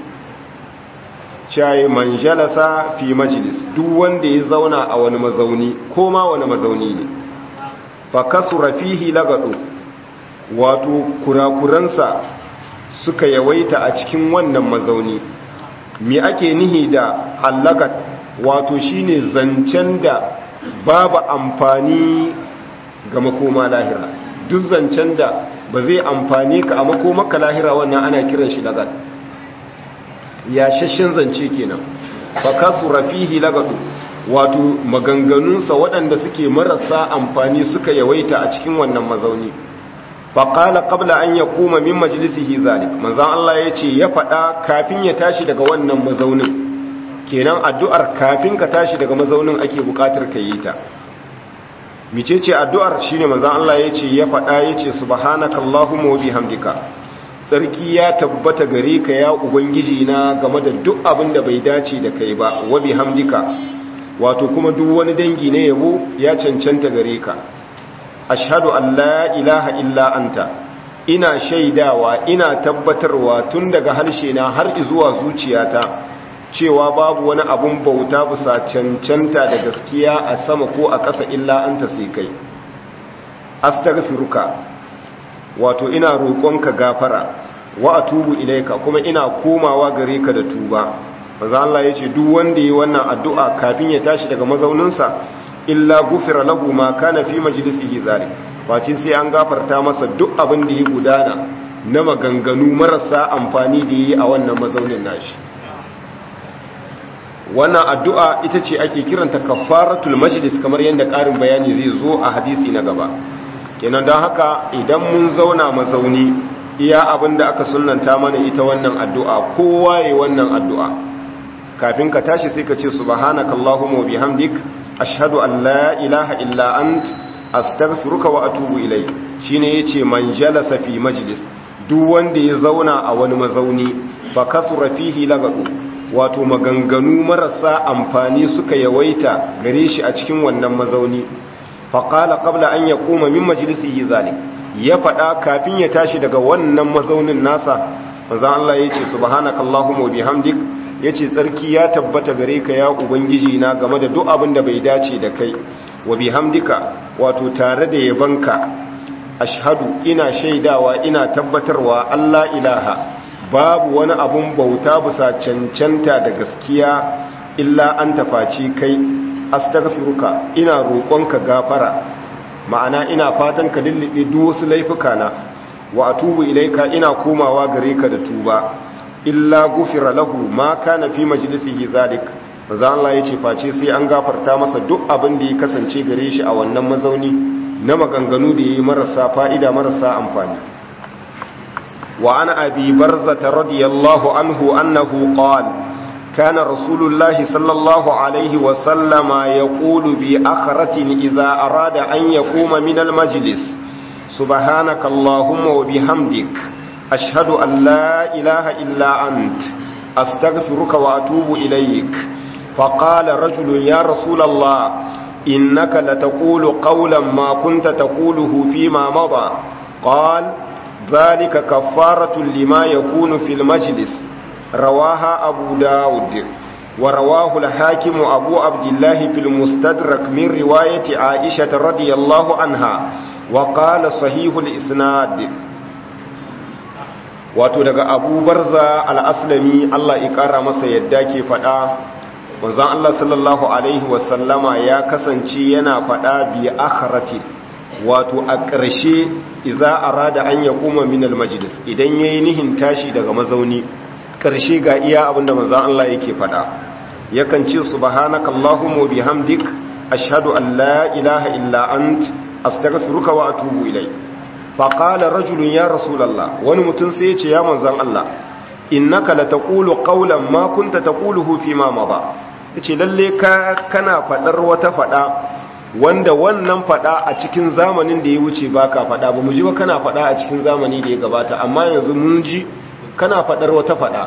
shayi man jalasa fi majlis duk wanda ya zauna a wani mazauni ko ma wani mazauni ne fa kasura fihi lagadu wato kurakuransa suka yawaita a cikin wannan mazauni me ake nihi da allagat wato shine zancen da babu amfani ga makoma lahira duk zancen da ba zai amfani ka a makomaka lahira wannan ana kiran shi lagat ya shashin zance kenan fa kasura fihi lagadu wato maganganunsa waɗanda suke marasa amfani suka yawaita a cikin wannan mazauni faƙala ƙabla an ya kuma min majalisihi zalik manzan Allah ya ce ya faɗa kafin ya tashi daga wannan mazaunin kenan addu'ar kafin ka tashi daga mazaunin ake buƙatar ka yi ta mice ce addu'ar shi ne manzan Allah ya ce ya faɗa ya ce subhanaka Allahumma wa bihamdika tsarki ya tabbata gare ka ya ubangiji na game da duk abin da bai dace da kai ba wa bihamdika wato kuma duk wani dangi ne yabo ya cancanta gare ka ashhadu an la ilaha illa anta ina shaidawa ina tabbatarwa tun daga harshe na har zuwa zuciyata cewa babu wani abun bauta bisa cancanta da gaskiya a sama ko a ƙasa illa anta sai kai astaghfiruka wato ina roƙonka gafara wa atubu ilaika kuma ina komawa gare ka da tuba manzo Allah yace duk wanda yi wannan addu'a kafin ya tashi daga mazauninsa illa gufira lahu ma kana fi majlisihi zalik wace sai an gafarta masa duk abin da ya gudana na maganganu marasa amfani da yi a wannan mazaunin nashi wannan addu'a ita ce ake kiranta kafaratul majlis kamar yadda ƙarin bayani zai zo a hadisi na gaba kenan don haka idan mun zauna mazauni iya abin da aka sunanta mana ita wannan addu'a kowa yi wannan addu'a kafin ka tashi sai ka ce subhanaka allahumma bihamdik ashhadu an la ilaha illa ant astaghfiruka wa atubu ilayk shine yace man jalasa fi majlis duk wanda ya zauna a wani mazauni fa kasura fihi lagadu wato maganganu marasa amfani suka yawaita gare shi a cikin wannan mazauni fa qala qabla an yaquma min majlisihi zalik ya fada kafin ya tashi daga wannan mazaunin nasa manzo Allah yace subhanakallahumma wa bihamdik ya ce tsarki ya tabbata gare ka ya ubangiji na game da duk abin da bai dace da kai wa bihamdika wato tare da yabanka ashhadu ina shaidawa ina tabbatarwa Allah ilaha babu wani abun bauta bisa cancanta da gaskiya illa an tafaci kai astaghfiruka ina roƙonka gafara ma'ana ina fatan ka lullube duk wasu laifuka na wa atubu ilaika ina komawa gare ka da tuba illa gufira lahu ma kana fi majlisihi zalik manzo Allah yace face sai an gafarta masa duk abin da ya kasance gare shi a wannan mazauni na maganganu da yayi marasa fa'ida marasa amfani wa ana abi barzata radiyallahu anhu annahu qala كان رسول الله صلى الله عليه وسلم يقول بأخرة إذا أراد أن يقوم من المجلس سبحانك اللهم وبحمدك أشهد أن لا إله إلا أنت أستغفرك وأتوب إليك فقال رجل يا رسول الله إنك لتقول قولا ما كنت تقوله فيما مضى قال ذلك كفارة لما يكون في المجلس رواها أبو داود ورواه الحاكم أبو عبد الله في المستدرك من رواية عائشة رضي الله عنها وقال صحيح الإسناد wato daga abu barza al'aslami Allah ƙara masa yadda ke faɗa wanzan Allah sallallahu Alaihi wasallama ya kasance yana faɗa biya akharati wato a ƙarshe iza a rada an ya kuma minal majalis idan ya yi nihin tashi daga mazauni ƙarshe ga iya abinda manzan Allah yake faɗa yakan ce subhanaka Allahumma bihamdik ashhadu an la ilaha illa ant astaghfiruka wa atubu ilayk faƙala rajulun ya rasulallah wani mutum sai ya ce ya manzan Allah innaka la taqulu qawlan ma kunta taquluhu fi ma mada yace lalle ka kana fadar wata fada wanda wannan fada a cikin zamanin da ya wuce baka fada ba mu ji ba kana fada a cikin zamani da ya gabata amma yanzu mun ji kana fadar wata fada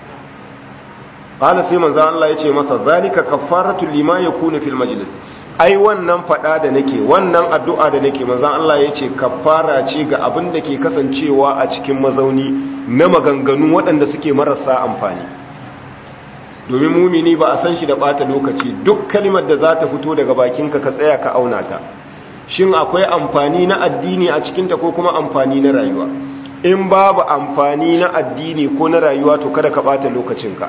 qala sai manzo Allah yace masa zalika kaffaratu lima yakunu fil majlis ai wannan fada da nake wannan addu'a da nake manzo Allah yace kaffara ce ga abin da ke kasancewa a cikin mazauni na maganganu waɗanda suke marasa amfani domin mumini ba a san shi da bata lokaci duk kalimar da za ta fito daga bakinka ka tsaya ka auna ta shin akwai amfani na addini a cikinta ko kuma amfani na rayuwa in babu amfani na addini ko na rayuwa to kada ka bata lokacinka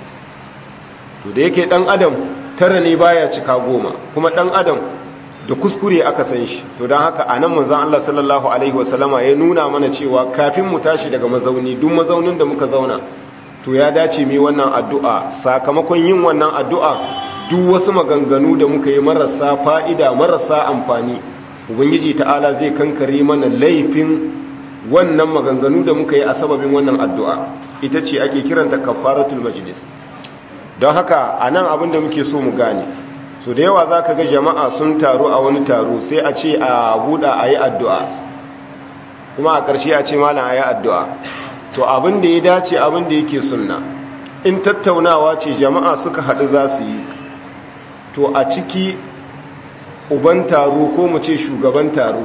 to da yake dan adam tara ne baya cika goma kuma dan adam da kuskure aka san shi to don haka a nan manzan Allah sallallahu Alaihi wasallama ya nuna mana cewa kafin mu tashi daga mazauni duk mazaunin da muka zauna to ya dace mai wannan addu'a sakamakon yin wannan addu'a duk wasu maganganu da muka yi marasa fa'ida marasa amfani ubangiji ta'ala zai kankare mana laifin wannan maganganu da muka yi a sababin wannan addu'a ita ce ake kiranta kafaratul majlis don haka a nan abin da muke so mu gane so da yawa za ka ga jama'a sun taru a wani taro sai a ce a buɗa a yi addu'a kuma a ƙarshe a ce malam a yi addu'a to abin da ya dace abin da yake sunna in tattaunawa ce jama'a suka haɗu za su yi to a ciki uban taro ko mu ce shugaban taro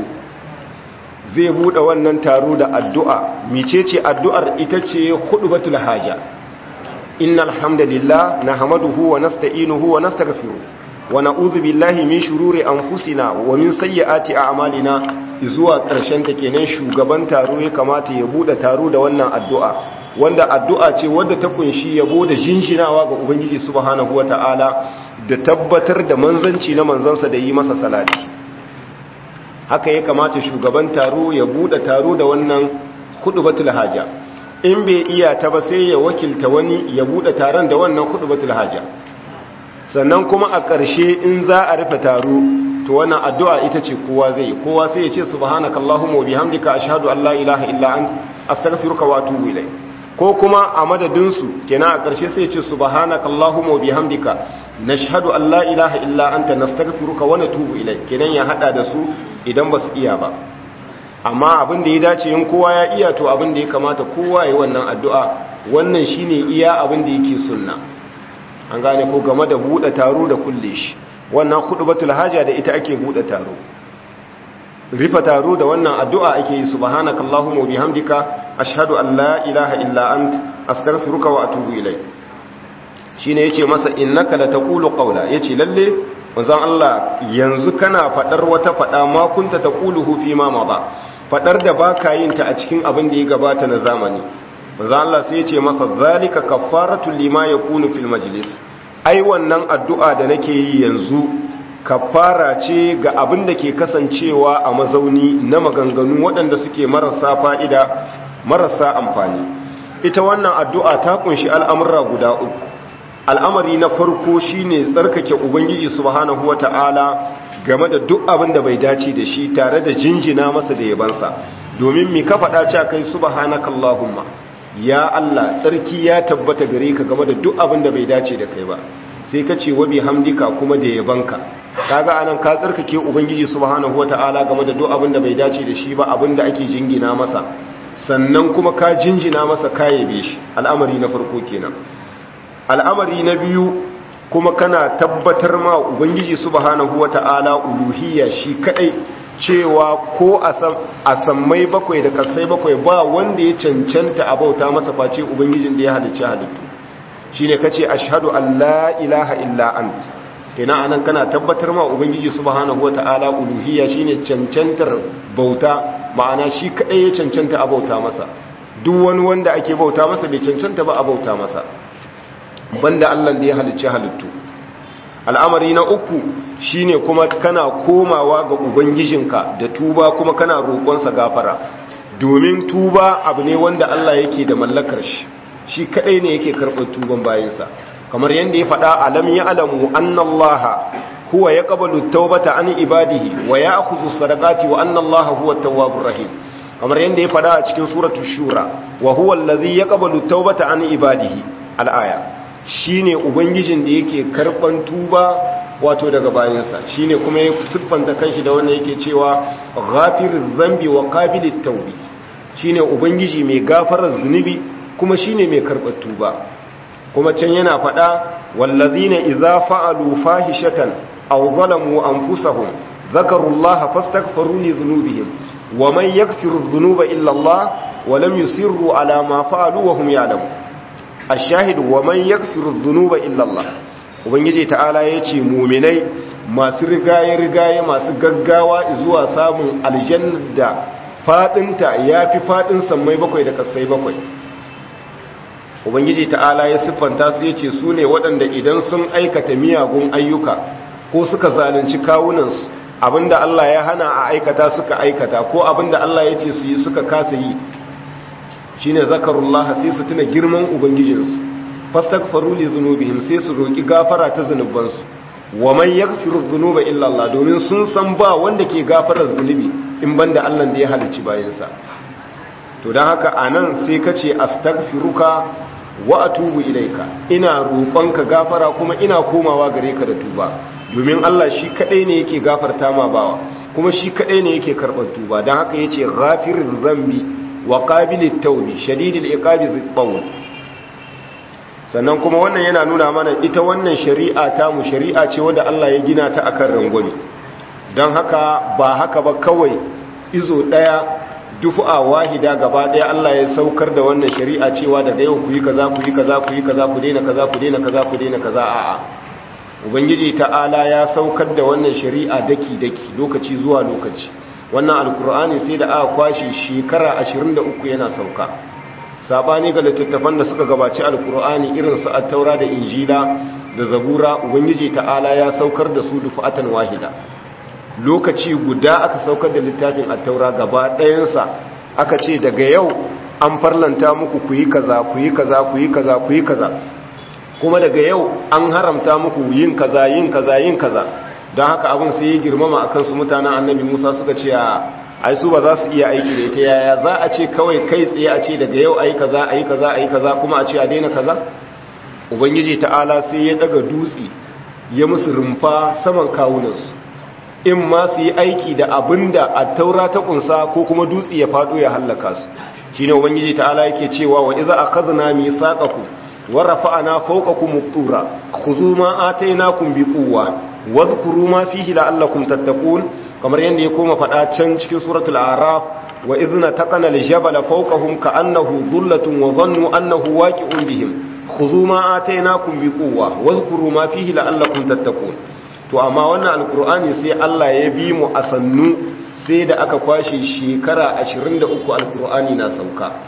zai buɗe wannan taro da addu'a micece addu'ar ita ce hudu batul haja innal hamdalillah na hamaduhu wa nasta'inuhu wa nastaghfiruh wa na'udhu billahi min shururi anfusina wa min sayyiati a'malina zuwa ƙarshen ta kenan shugaban taro ya kamata ya bude taro da wannan addu'a wanda addu'a ce wadda ta kunshi yabo da jinjinawa ga ubangiji subhanahu wata'ala da tabbatar da manzanci na manzansa da yi masa salati haka ya kamata shugaban taro ya bude taro da wannan khutbatul haja in bai iya ta ba sai ya wakilta wani ya bude taron da wannan khutbatul haja sannan kuma a ƙarshe in za a rufe taro to wannan addu'a ita ce kowa zai kowa sai ya ce subhanakallahumma wa bihamdika ashhadu an la ilaha illa anta astaghfiruka wa atubu ilayk ko kuma a madadin su kenan a ƙarshe sai ya ce subhanakallahumma wa bihamdika nashhadu an la ilaha illa anta nastaghfiruka wa natubu ilayk kenan ya hada da su idan ba su iya ba amma abin da ya dace in kowa ya iya to abin da ya kamata kowa ya yi wannan addu'a wannan shine iya abin da yake sunna an gane ko game da buɗe taro da kulle shi wannan khutbatul haja da ita ake buɗe taro rifa taro da wannan addu'a ake yi subhanakallahumma wa bihamdika ashhadu an la ilaha illa ant astaghfiruka wa atubu ilayk shine yace masa innaka la taqulu qawla yace lalle manzon Allah yanzu kana fadar wata fada ma kunta taquluhu fi ma mada fadar da baka yin ta a cikin abin da ya gabata na zamani manzon Allah sai yace masa zalika kaffaratu lima yakunu fil majlis ai wannan addu'a da nake yi yanzu kafara ce ga abin da ke kasancewa a mazauni na maganganu waɗanda suke marasa fa'ida marasa amfani ita wannan addu'a ta kunshi al'amurra guda uku al'amari na farko shine tsarkake ubangiji subhanahu wata'ala game da duk abin da bai dace da shi tare da jinjina masa da yabansa domin mi ka faɗa ce kai subhanakallahumma ya Allah tsarki ya tabbata gare ka game da duk abin da bai dace da kai ba sai ka ce wa bihamdika kuma da yabanka kaga anan ka tsarkake ubangiji subhanahu wataala game da duk abin da bai dace da shi ba abin da ake jingina masa sannan kuma ka jinjina masa ka yabe shi al'amari na farko kenan al'amari na biyu kuma kana tabbatar ma ubangiji subhanahu wataala uluhiyya shi kadai cewa ko a sammai bakwai da kasai bakwai ba wanda ya cancanta a bauta masa face ubangijin da ya halicci halittu shine kace ashhadu an la ilaha illa ant kenan anan kana tabbatar ma ubangiji subhanahu wataala uluhiyya shine cancantar bauta ma'ana shi kadai ya cancanta a bauta masa duk wani wanda ake bauta masa bai cancanta ba a bauta masa banda Allah da ya halicci halittu al'amari na uku shine kuma kana komawa ga ubangijinka da tuba kuma kana roƙonsa gafara domin tuba abu ne wanda Allah yake da mallakar shi shi kadai ne yake karɓar tuban bayansa kamar yadda ya faɗa alam ya alamu annallaha huwa ya qabalu tawbata an ibadihi wa ya'khudhu sadaqati wa annallaha huwa at-tawwabur rahim kamar yadda ya fada a cikin suratu shura wa huwa allazi yaqbalu tawbata an ibadihi al-aya shine ubangijin da yake karban tuba wato daga bayansa shine kuma ya siffanta kanshi da wannan yake cewa ghafiriz zambi wa qabilit tawbi shine ubangiji mai gafarar zunubi kuma shine mai karbar tuba kuma can yana fada wallazina idza fa'alu fahishatan aw zalamu anfusahum dhakarullaha fastaghfiru li dhunubihim wa man yaghfiru dhunuba illa Allah wa lam yusirru ala ma fa'alu wa hum ya'lamun ash-shahid wa man yaghfiru dhunuba illa Allah ubangiji ta'ala yace mu'minai masu rigaye rigaye masu gaggawa zuwa samun aljanna da fadinta yafi fadin sammai bakwai da kasai bakwai ubangiji ta'ala ya siffanta su yace su ne waɗanda idan sun aikata miyagun ayyuka ko suka zalunci kawunansu abinda Allah ya hana a aikata suka aikata ko abinda Allah ya ce su yi suka kasa yi shine zakarullah sai su tuna girman ubangijinsu fastaghfiru li dhunubihim sai su roki gafara ta zunubansu wa man yaghfiru dhunuba illa Allah domin sun san ba wanda ke gafarar zunubi in banda Allah da ya halicci bayansa to dan haka anan sai kace astaghfiruka wa atubu ilaika ina roƙonka gafara kuma ina komawa gare ka da tuba domin Allah shi kadai ne yake gafarta ma bawa kuma shi kadai ne yake karɓar tuba don haka yace ghafirir zambi wa qabilit tawbi shadidil iqabi zibbawn sannan kuma wannan yana nuna mana ita wannan shari'a ta mu shari'a ce wanda Allah ya gina ta akan rangwame don haka ba haka ba kawai izo daya dufu'a wahida gaba daya Allah ya saukar da wannan shari'a cewa daga yau ku yi kaza ku yi kaza ku yi kaza ku daina kaza ku daina kaza ku daina kaza a'a ubangiji ta'ala ya saukar da wannan shari'a daki-daki lokaci zuwa lokaci wannan alkur'ani sai da aka kwashe shekara 23 yana sauka sabani ga littattafan da suka gabaci alkur'ani irin su at-taura da injila da zabura ubangiji ta'ala ya saukar da su dufatan wahida lokaci guda aka saukar da littafin at-taura gaba ɗayansa aka ce daga yau an farlanta muku ku yi kaza ku yi kaza ku yi kaza ku yi kaza kuma daga yau an haramta muku yin kaza yin kaza yin kaza don haka abin sai ya girmama akan su mutanen annabi musa suka ce a ai su ba za su iya aiki da ita yaya za a ce kawai kai tsaye a ce daga yau ayi kaza ayi kaza ayi kaza kuma a ce a daina kaza ubangiji ta'ala sai ya daga dutse ya musu rumfa saman kawunansu in ma su yi aiki da abinda a taura ta kunsa ko kuma dutse ya faɗo ya hallaka su shine ubangiji ta'ala yake cewa wa iza akhadna mithaqakum ورفعنا فوقكم الطور خذوا ما آتيناكم بقوة واذكروا ما فيه لعلكم تتقون kamar yadda ya koma faɗa can cikin suratul araf wa idna taqana aljabala fawqahum ka'annahu dhullatun wa dhannu annahu waqi'un bihim khudhu ma atainakum biquwwa wadhkuru ma fihi la'allakum tattaqun to amma wannan alqur'ani sai Allah ya bi mu a sannu sai da aka kwashe shekara 23 alqur'ani na sauka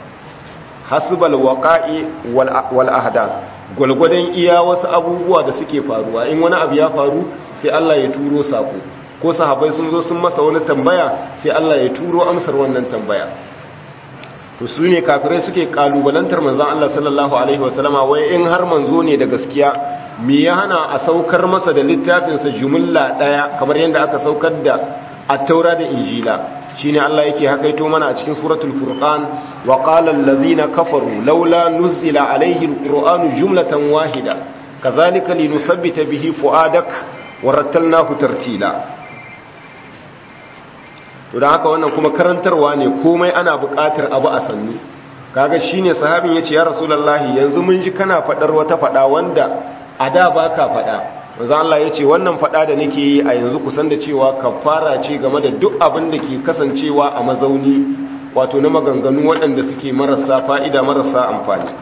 hasbal waqa'i wal ahdath gulgudan iya wasu abubuwa da suke faruwa in wani abu ya faru sai Allah ya turo sako ko sahabbai sun zo sun masa wani tambaya sai Allah ya turo amsar wannan tambaya to su ne kafirai suke kalubalantar manzon Allah sallallahu alaihi wasallama wai in har manzo ne da gaskiya me ya hana a saukar masa da littafin sa jumla daya kamar yadda aka saukar da at-taura da injila shine Allah yake hakaito mana a cikin suratul furqan wa qala allazina kafaru laula nuzila alaihi alquranu jumlatan wahida kadhalika linusabbita bihi fuadak wa rattalnahu tartila to dan haka wannan kuma karantarwa ne komai ana buƙatar abu a sannu kaga shine sahabin yace ya rasulullahi yanzu mun ji kana fadar wata fada wanda a da baka fada manzo Allah ya ce wannan fada da nake yi a yanzu kusan da cewa kafara ce game da duk abin da ke kasancewa a mazauni wato na maganganu waɗanda suke marasa fa'ida marasa amfani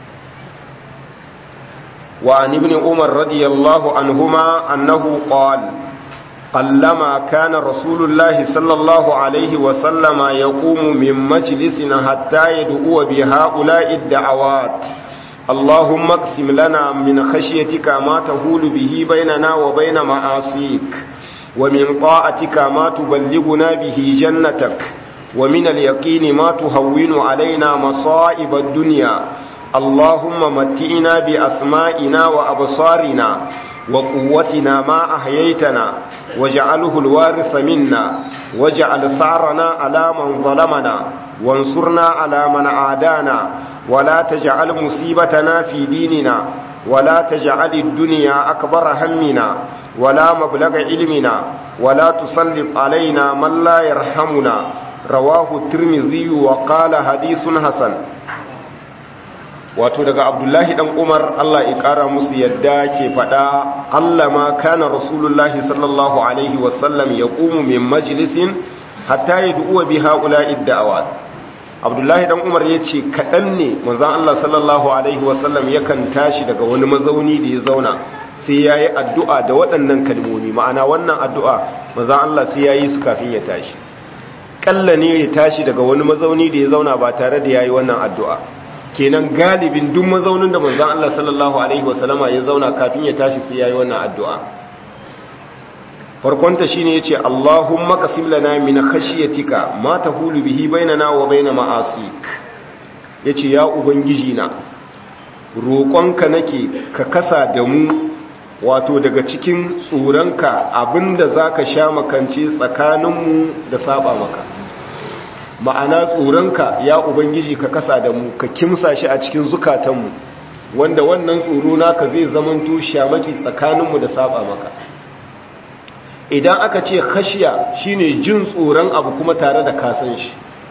wa an ibn umar radiyallahu anhuma annahu qala قلما كان رسول الله صلى الله عليه وسلم يقوم من مجلسنا حتى يدعو بهؤلاء الدعوات اللهم اقسم لنا من خشيتك ما تهول به بيننا وبين معاصيك ومن طاعتك ما تبلغنا به جنتك ومن اليقين ما تهون علينا مصائب الدنيا اللهم متئنا بأسمائنا وأبصارنا وقوتنا ما أحييتنا واجعله الوارث منا واجعل ثارنا على من ظلمنا وانصرنا على من عادانا ولا تجعل مصيبتنا في ديننا ولا تجعل الدنيا أكبر همنا ولا مبلغ علمنا ولا تسلط علينا من لا يرحمنا رواه الترمذي وقال حديث حسن wato daga abdullahi dan umar allah ya kara musu yadda ke fada allama kana rasulullahi sallallahu alaihi wasallam ya ƙumu min majalisin hatta ya du'uwa bi haula idda'awat abdullahi dan umar ya ce kaɗan ne manzan allah sallallahu alaihi wasallam yakan tashi daga wani mazauni da ya zauna sai ya yi addu'a da waɗannan kalmomi ma'ana wannan addu'a manzan allah sai ya yi su kafin ya tashi ƙalla ne ya tashi daga wani mazauni da ya zauna ba tare da ya yi wannan addu'a kenan galibin duk mazaunin da manzon Allah sallallahu alaihi wasallama ya zauna kafin ya tashi sai yayi wannan addu'a farkon ta shine yace Allahumma qasim lana min khashyatika ma tahulu bihi bainana wa bain ma'asik yace ya ubangiji na roƙonka nake ka kasa da mu wato daga cikin tsoronka abinda zaka sha makance tsakaninmu da saba maka ma'ana tsoronka ya ubangiji ka kasa da mu ka kimsa shi a cikin zukatanmu wanda wannan tsoro naka zai zamanto shamaki tsakaninmu da saba maka idan aka ce khashiya shine jin tsoron abu kuma tare da kasan shi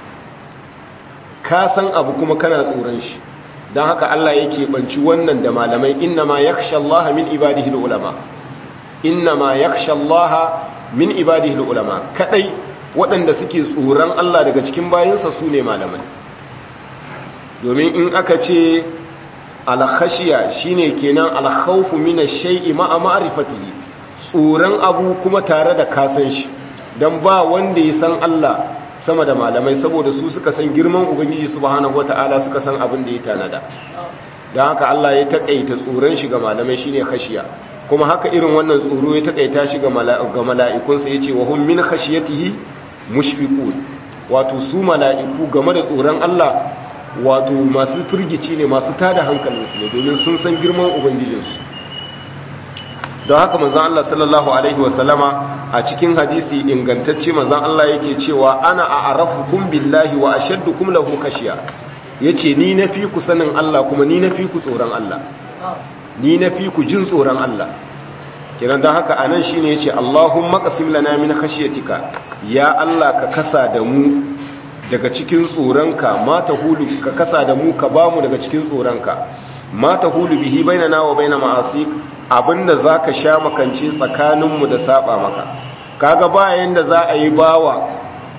kasan abu kuma kana tsoron shi don haka Allah yake banci wannan da malamai innama yakhsha Allah min ibadihi ulama innama yakhsha Allah min ibadihi ulama kadai waɗanda suke tsoron Allah daga cikin bayansa su ne malamai domin in aka ce alkhashiya shine kenan alkhawfu min ash-shay'i ma'a ma'rifatihi tsoron abu kuma tare da kasan shi dan ba wanda ya san Allah sama da malamai saboda su suka san girman ubangiji subhanahu wataala suka san abin da ya tanada dan haka Allah ya takaita tsoron shi ga malamai shine khashiya kuma haka irin wannan tsoro ya takaita shi ga mala'ikunsa yace wa hum min khashiyatihi mushfiqun wato su mala'iku game da tsoron Allah wato masu firgici ne masu tada hankalinsu ne domin sun san girman ubangijinsu don haka manzon Allah sallallahu alaihi wasallama a cikin hadisi ingantacce manzon Allah yake cewa ana a'rafukum billahi wa ashaddukum lahu khashiya yace ni nafi ku sanin Allah kuma ni nafi ku tsoron Allah ni nafi ku jin tsoron Allah kiran don haka anan shine yace Allahumma qasim lana min khashyatika ya Allah ka kasa da mu daga cikin tsoronka ma hulu ka kasa da mu ka bamu daga cikin tsoronka ma hulu bihi bainana wa baina ma'asik abinda zaka sha makance tsakaninmu da saba maka kaga bayan da za a yi bawa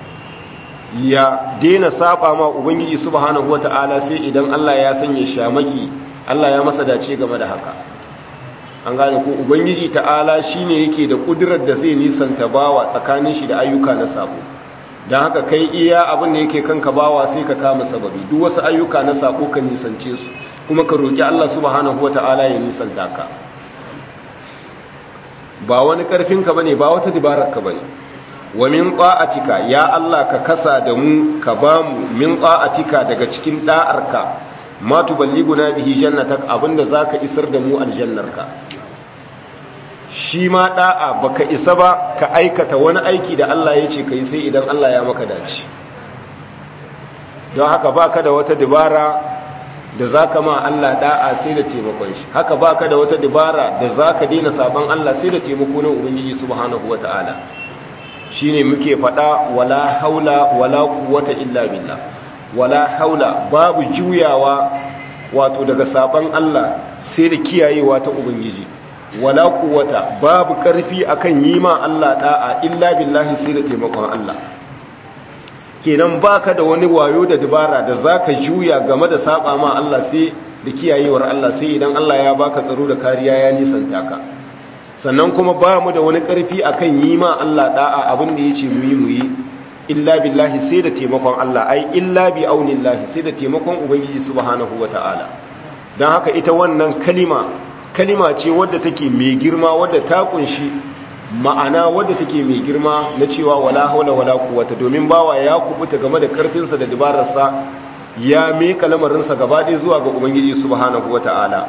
ya daina saba ma ubangiji subhanahu wata'ala sai idan Allah ya sanya shamaki Allah ya masa dace game da haka an gane ko ubangiji ta'ala shine yake da kudirar da zai nisanta bawa tsakanin shi da ayyuka na sabo don haka kai iya abin da yake kanka bawa sai ka kama sababi duk wasu ayyuka na sabo ka nisance su kuma ka roki Allah subhanahu wata'ala ya nisanta ka ba wani karfin ka bane ba wata dabarar ka bane wa min ta'atika ya Allah ka kasa da mu ka bamu min ta'atika daga cikin da'arka ma tuballiguna bihi jannatak abinda zaka isar da mu aljannarka shi ma da'a baka isa ba ka aikata wani aiki da Allah ya ce kai sai idan Allah ya maka dace don haka baka da wata dabara da zaka ma Allah da'a sai da taimakon shi haka baka da wata dabara da zaka daina saban Allah sai da taimako na ubangiji subhanahu wataala shine muke fada wala haula wala quwwata illa billah wala haula babu juyawa wato daga saban Allah sai da kiyayewa ta ubangiji wala quwwata babu karfi akan yi ma Allah da'a illa billahi sai da taimakon Allah kenan baka da wani wayo da dabara da zaka juya game da saba ma Allah sai da kiyayewar Allah sai idan Allah ya baka tsaro da kariya ya nisanta ka sannan kuma ba mu da wani karfi akan yi ma Allah da'a abin da yace mu yi mu yi illa billahi sai da taimakon Allah ai illa bi aunillahi sai da taimakon ubangiji subhanahu wataala dan haka ita wannan kalima kalima ce wadda take mai girma wadda ta kunshi ma'ana wadda take mai girma na cewa wala haula wala quwwata domin bawa ya kubuta game da karfinsa da dabararsa ya meka lamarinsa gaba ɗaya zuwa ga ubangiji subhanahu wata'ala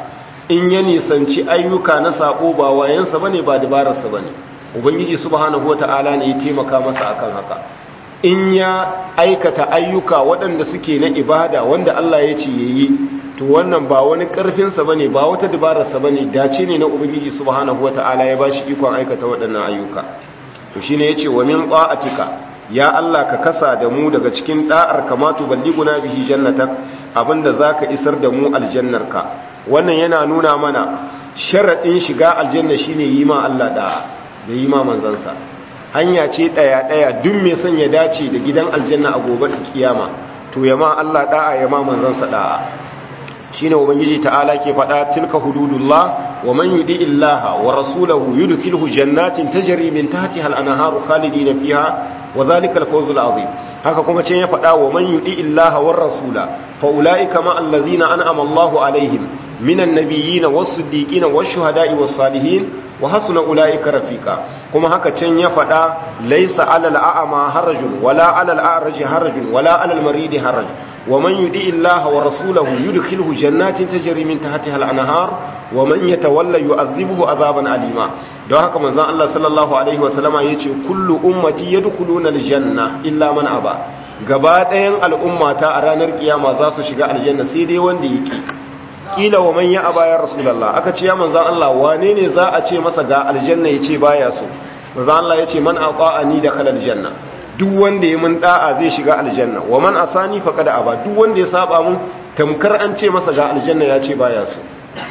in ya nisanci ayyuka na sabo ba wayansa bane ba dabararsa bane ubangiji subhanahu wata'ala ne ya taimaka masa akan haka in ya aikata ayyuka waɗanda suke na ibada wanda Allah ya ce yayi to wannan ba wani ƙarfinsa bane ba wata dabararsa bane dace ne na ubangiji subhanahu wata'ala ya bashi ikon aikata waɗannan ayyuka to shine yace wa min ta'atika ya Allah ka kasa da mu daga cikin da'ar kamatu balliguna bihi jannatak abinda zaka isar da mu aljannarka wannan yana nuna mana sharadin shiga aljanna shine yi ma Allah da'a da yi ma manzansa hanya ce daya daya duk mai son ya dace da gidan aljanna a gobe kiyama to ya ma Allah da'a ya ma manzansa da'a shine ubangiji ta'ala ke faɗa tilka hududullah wa man yudi illaha wa rasulahu yudkhilhu jannatin tajri min tahtiha al-anharu khalidina fiha wa dhalika al-fawzul azim haka kuma ce ya faɗa wa man yudi illaha war rasula fa ulaika ma allazina an'ama Allahu alaihim minan nabiyyin was-siddiqin wash-shuhada'i was-salihin wa hasuna ulaika rafiqa kuma haka can ya faɗa laysa 'alal a'ma harajun wala 'alal a'raji harajun wala 'alal maridi harajun ومن يدي الله ورسوله يدخله جنات تجري من تحتها الانهار ومن يتولى يعذبه عذابا اليما don haka manzon Allah sallallahu alaihi wasallama yace kullu ummati yadkhuluna aljanna illa man aba gaba ɗayan al'ummata a ranar kiyama za su shiga aljanna sai dai wanda yake kila wa man ya aba ya rasulullah aka ce ya manzon Allah wane ne za a ce masa ga aljanna yace baya so manzon Allah yace man aqa'ani da kalal janna duk wanda ya mun da'a zai shiga aljanna wa man asani faqad aba duk wanda ya saba mun tamkar an ce masa ga aljanna ya ce baya so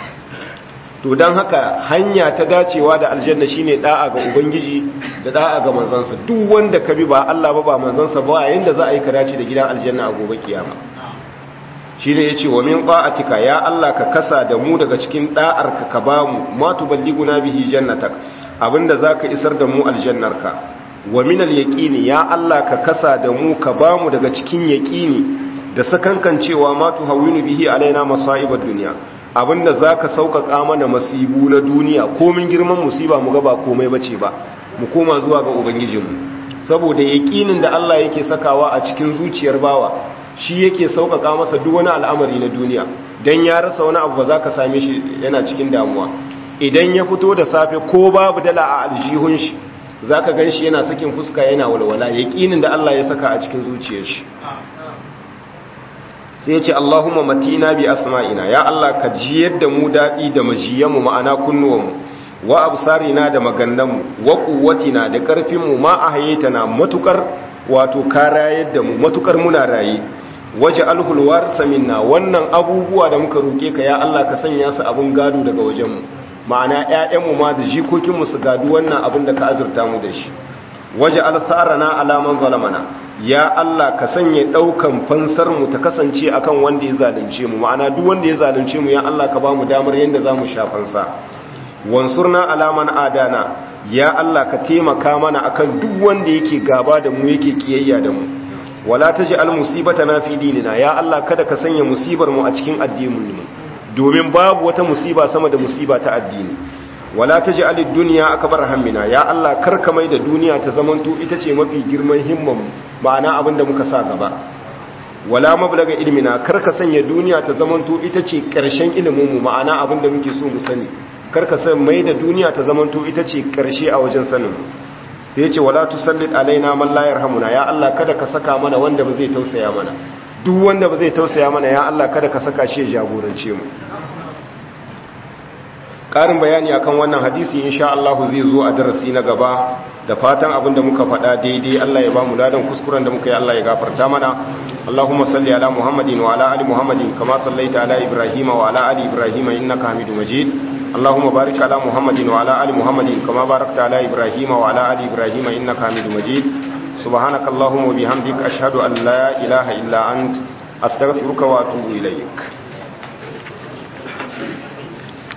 to dan haka hanya ta dacewa da aljanna shine da'a ga ubangiji da da'a ga manzansa duk wanda ka bi ba Allah ba ba manzansa ba yanda za a yi karaci da gidan aljanna a gobe kiyama shine yace wa min qa'atika ya Allah ka kasa da mu daga cikin da'arka ka bamu ma tuballiguna bihi jannatak abinda zaka isar da mu aljannarka wa minal yaqini ya Allah ka kasa da mu ka bamu daga cikin yaqini da sakankan cewa ma tuhawinu bihi alaina masaibad dunya abinda zaka sauƙaƙa mana masibu na duniya komin girman musiba mu ga ba komai bace ba mu koma zuwa ga ubangijinmu saboda yaqinin da Allah yake sakawa a cikin zuciyar bawa shi yake sauƙaƙa masa duk wani al'amari na duniya dan ya rasa wani abu ba za ka same shi yana cikin damuwa idan ya fito da safe ko babu dala a aljihun shi za ka gan shi yana sakin fuska yana walwala yaƙinin da Allah ya saka a cikin zuciyar shi sai ya ce Allahumma matina bi asma'ina ya Allah ka ji yadda mu daɗi da majiyanmu ma'ana kunnuwanmu wa absarina da magannanmu wa quwwatina da ƙarfinmu ma ahayitana matukar wato kara yadda mu matukar muna raye waje alhul warsa minna wannan abubuwa da muka roke ka ya Allah ka sanya su abun gado daga wajenmu ma'ana ƴaƴanmu ma da jikokinmu su gadu wannan abin da ka azurta mu da shi waje alsarana alaman zalamana ya Allah ka sanya daukan fansar mu ta kasance akan wanda ya zalunce mu ma'ana duk wanda ya zalunce mu ya Allah ka ba mu damar yanda zamu sha fansa wansurna alaman adana ya Allah ka taimaka mana akan duk wanda yake gaba da mu yake kiyayya da mu wala taj'al musibatana fi dinina ya Allah kada ka sanya musibar mu a cikin addinin mu domin babu wata musiba sama da musiba ta addini wala taj'al ad-dunya akbar hammina ya Allah karka mai da duniya ta zamanto ita ce mafi girman himman ma'ana abinda muka sa gaba wala mablaga ilmina karka sanya duniya ta zamanto ita ce karshen ilimin mu ma'ana abinda muke so mu sani karka san mai da duniya ta zamanto ita ce karshe a wajen sanin sai ya ce wala tusallit alaina man la yarhamuna ya Allah kada ka saka mana wanda ba zai tausaya mana duk wanda ba zai tausaya mana ya Allah kada ka saka shi ya jagorance mu ƙarin bayani akan wannan hadisi insha Allah zai zo a darasi na gaba da fatan abin da muka faɗa daidai Allah ya ba mu ladan kuskuren da muka yi Allah ya gafarta mana Allahumma salli ala Muhammadin wa ala ali Muhammadin kama sallaita ala Ibrahim wa ala ali Ibrahim innaka Hamidum Majid Allahumma barik ala Muhammadin wa ala ali Muhammadin kama barakta ala Ibrahim wa ala ali Ibrahim innaka Hamidum Majid سبحانك اللهم وبحمدك أشهد أن لا إله إلا أنت أستغفرك وأتوب إليك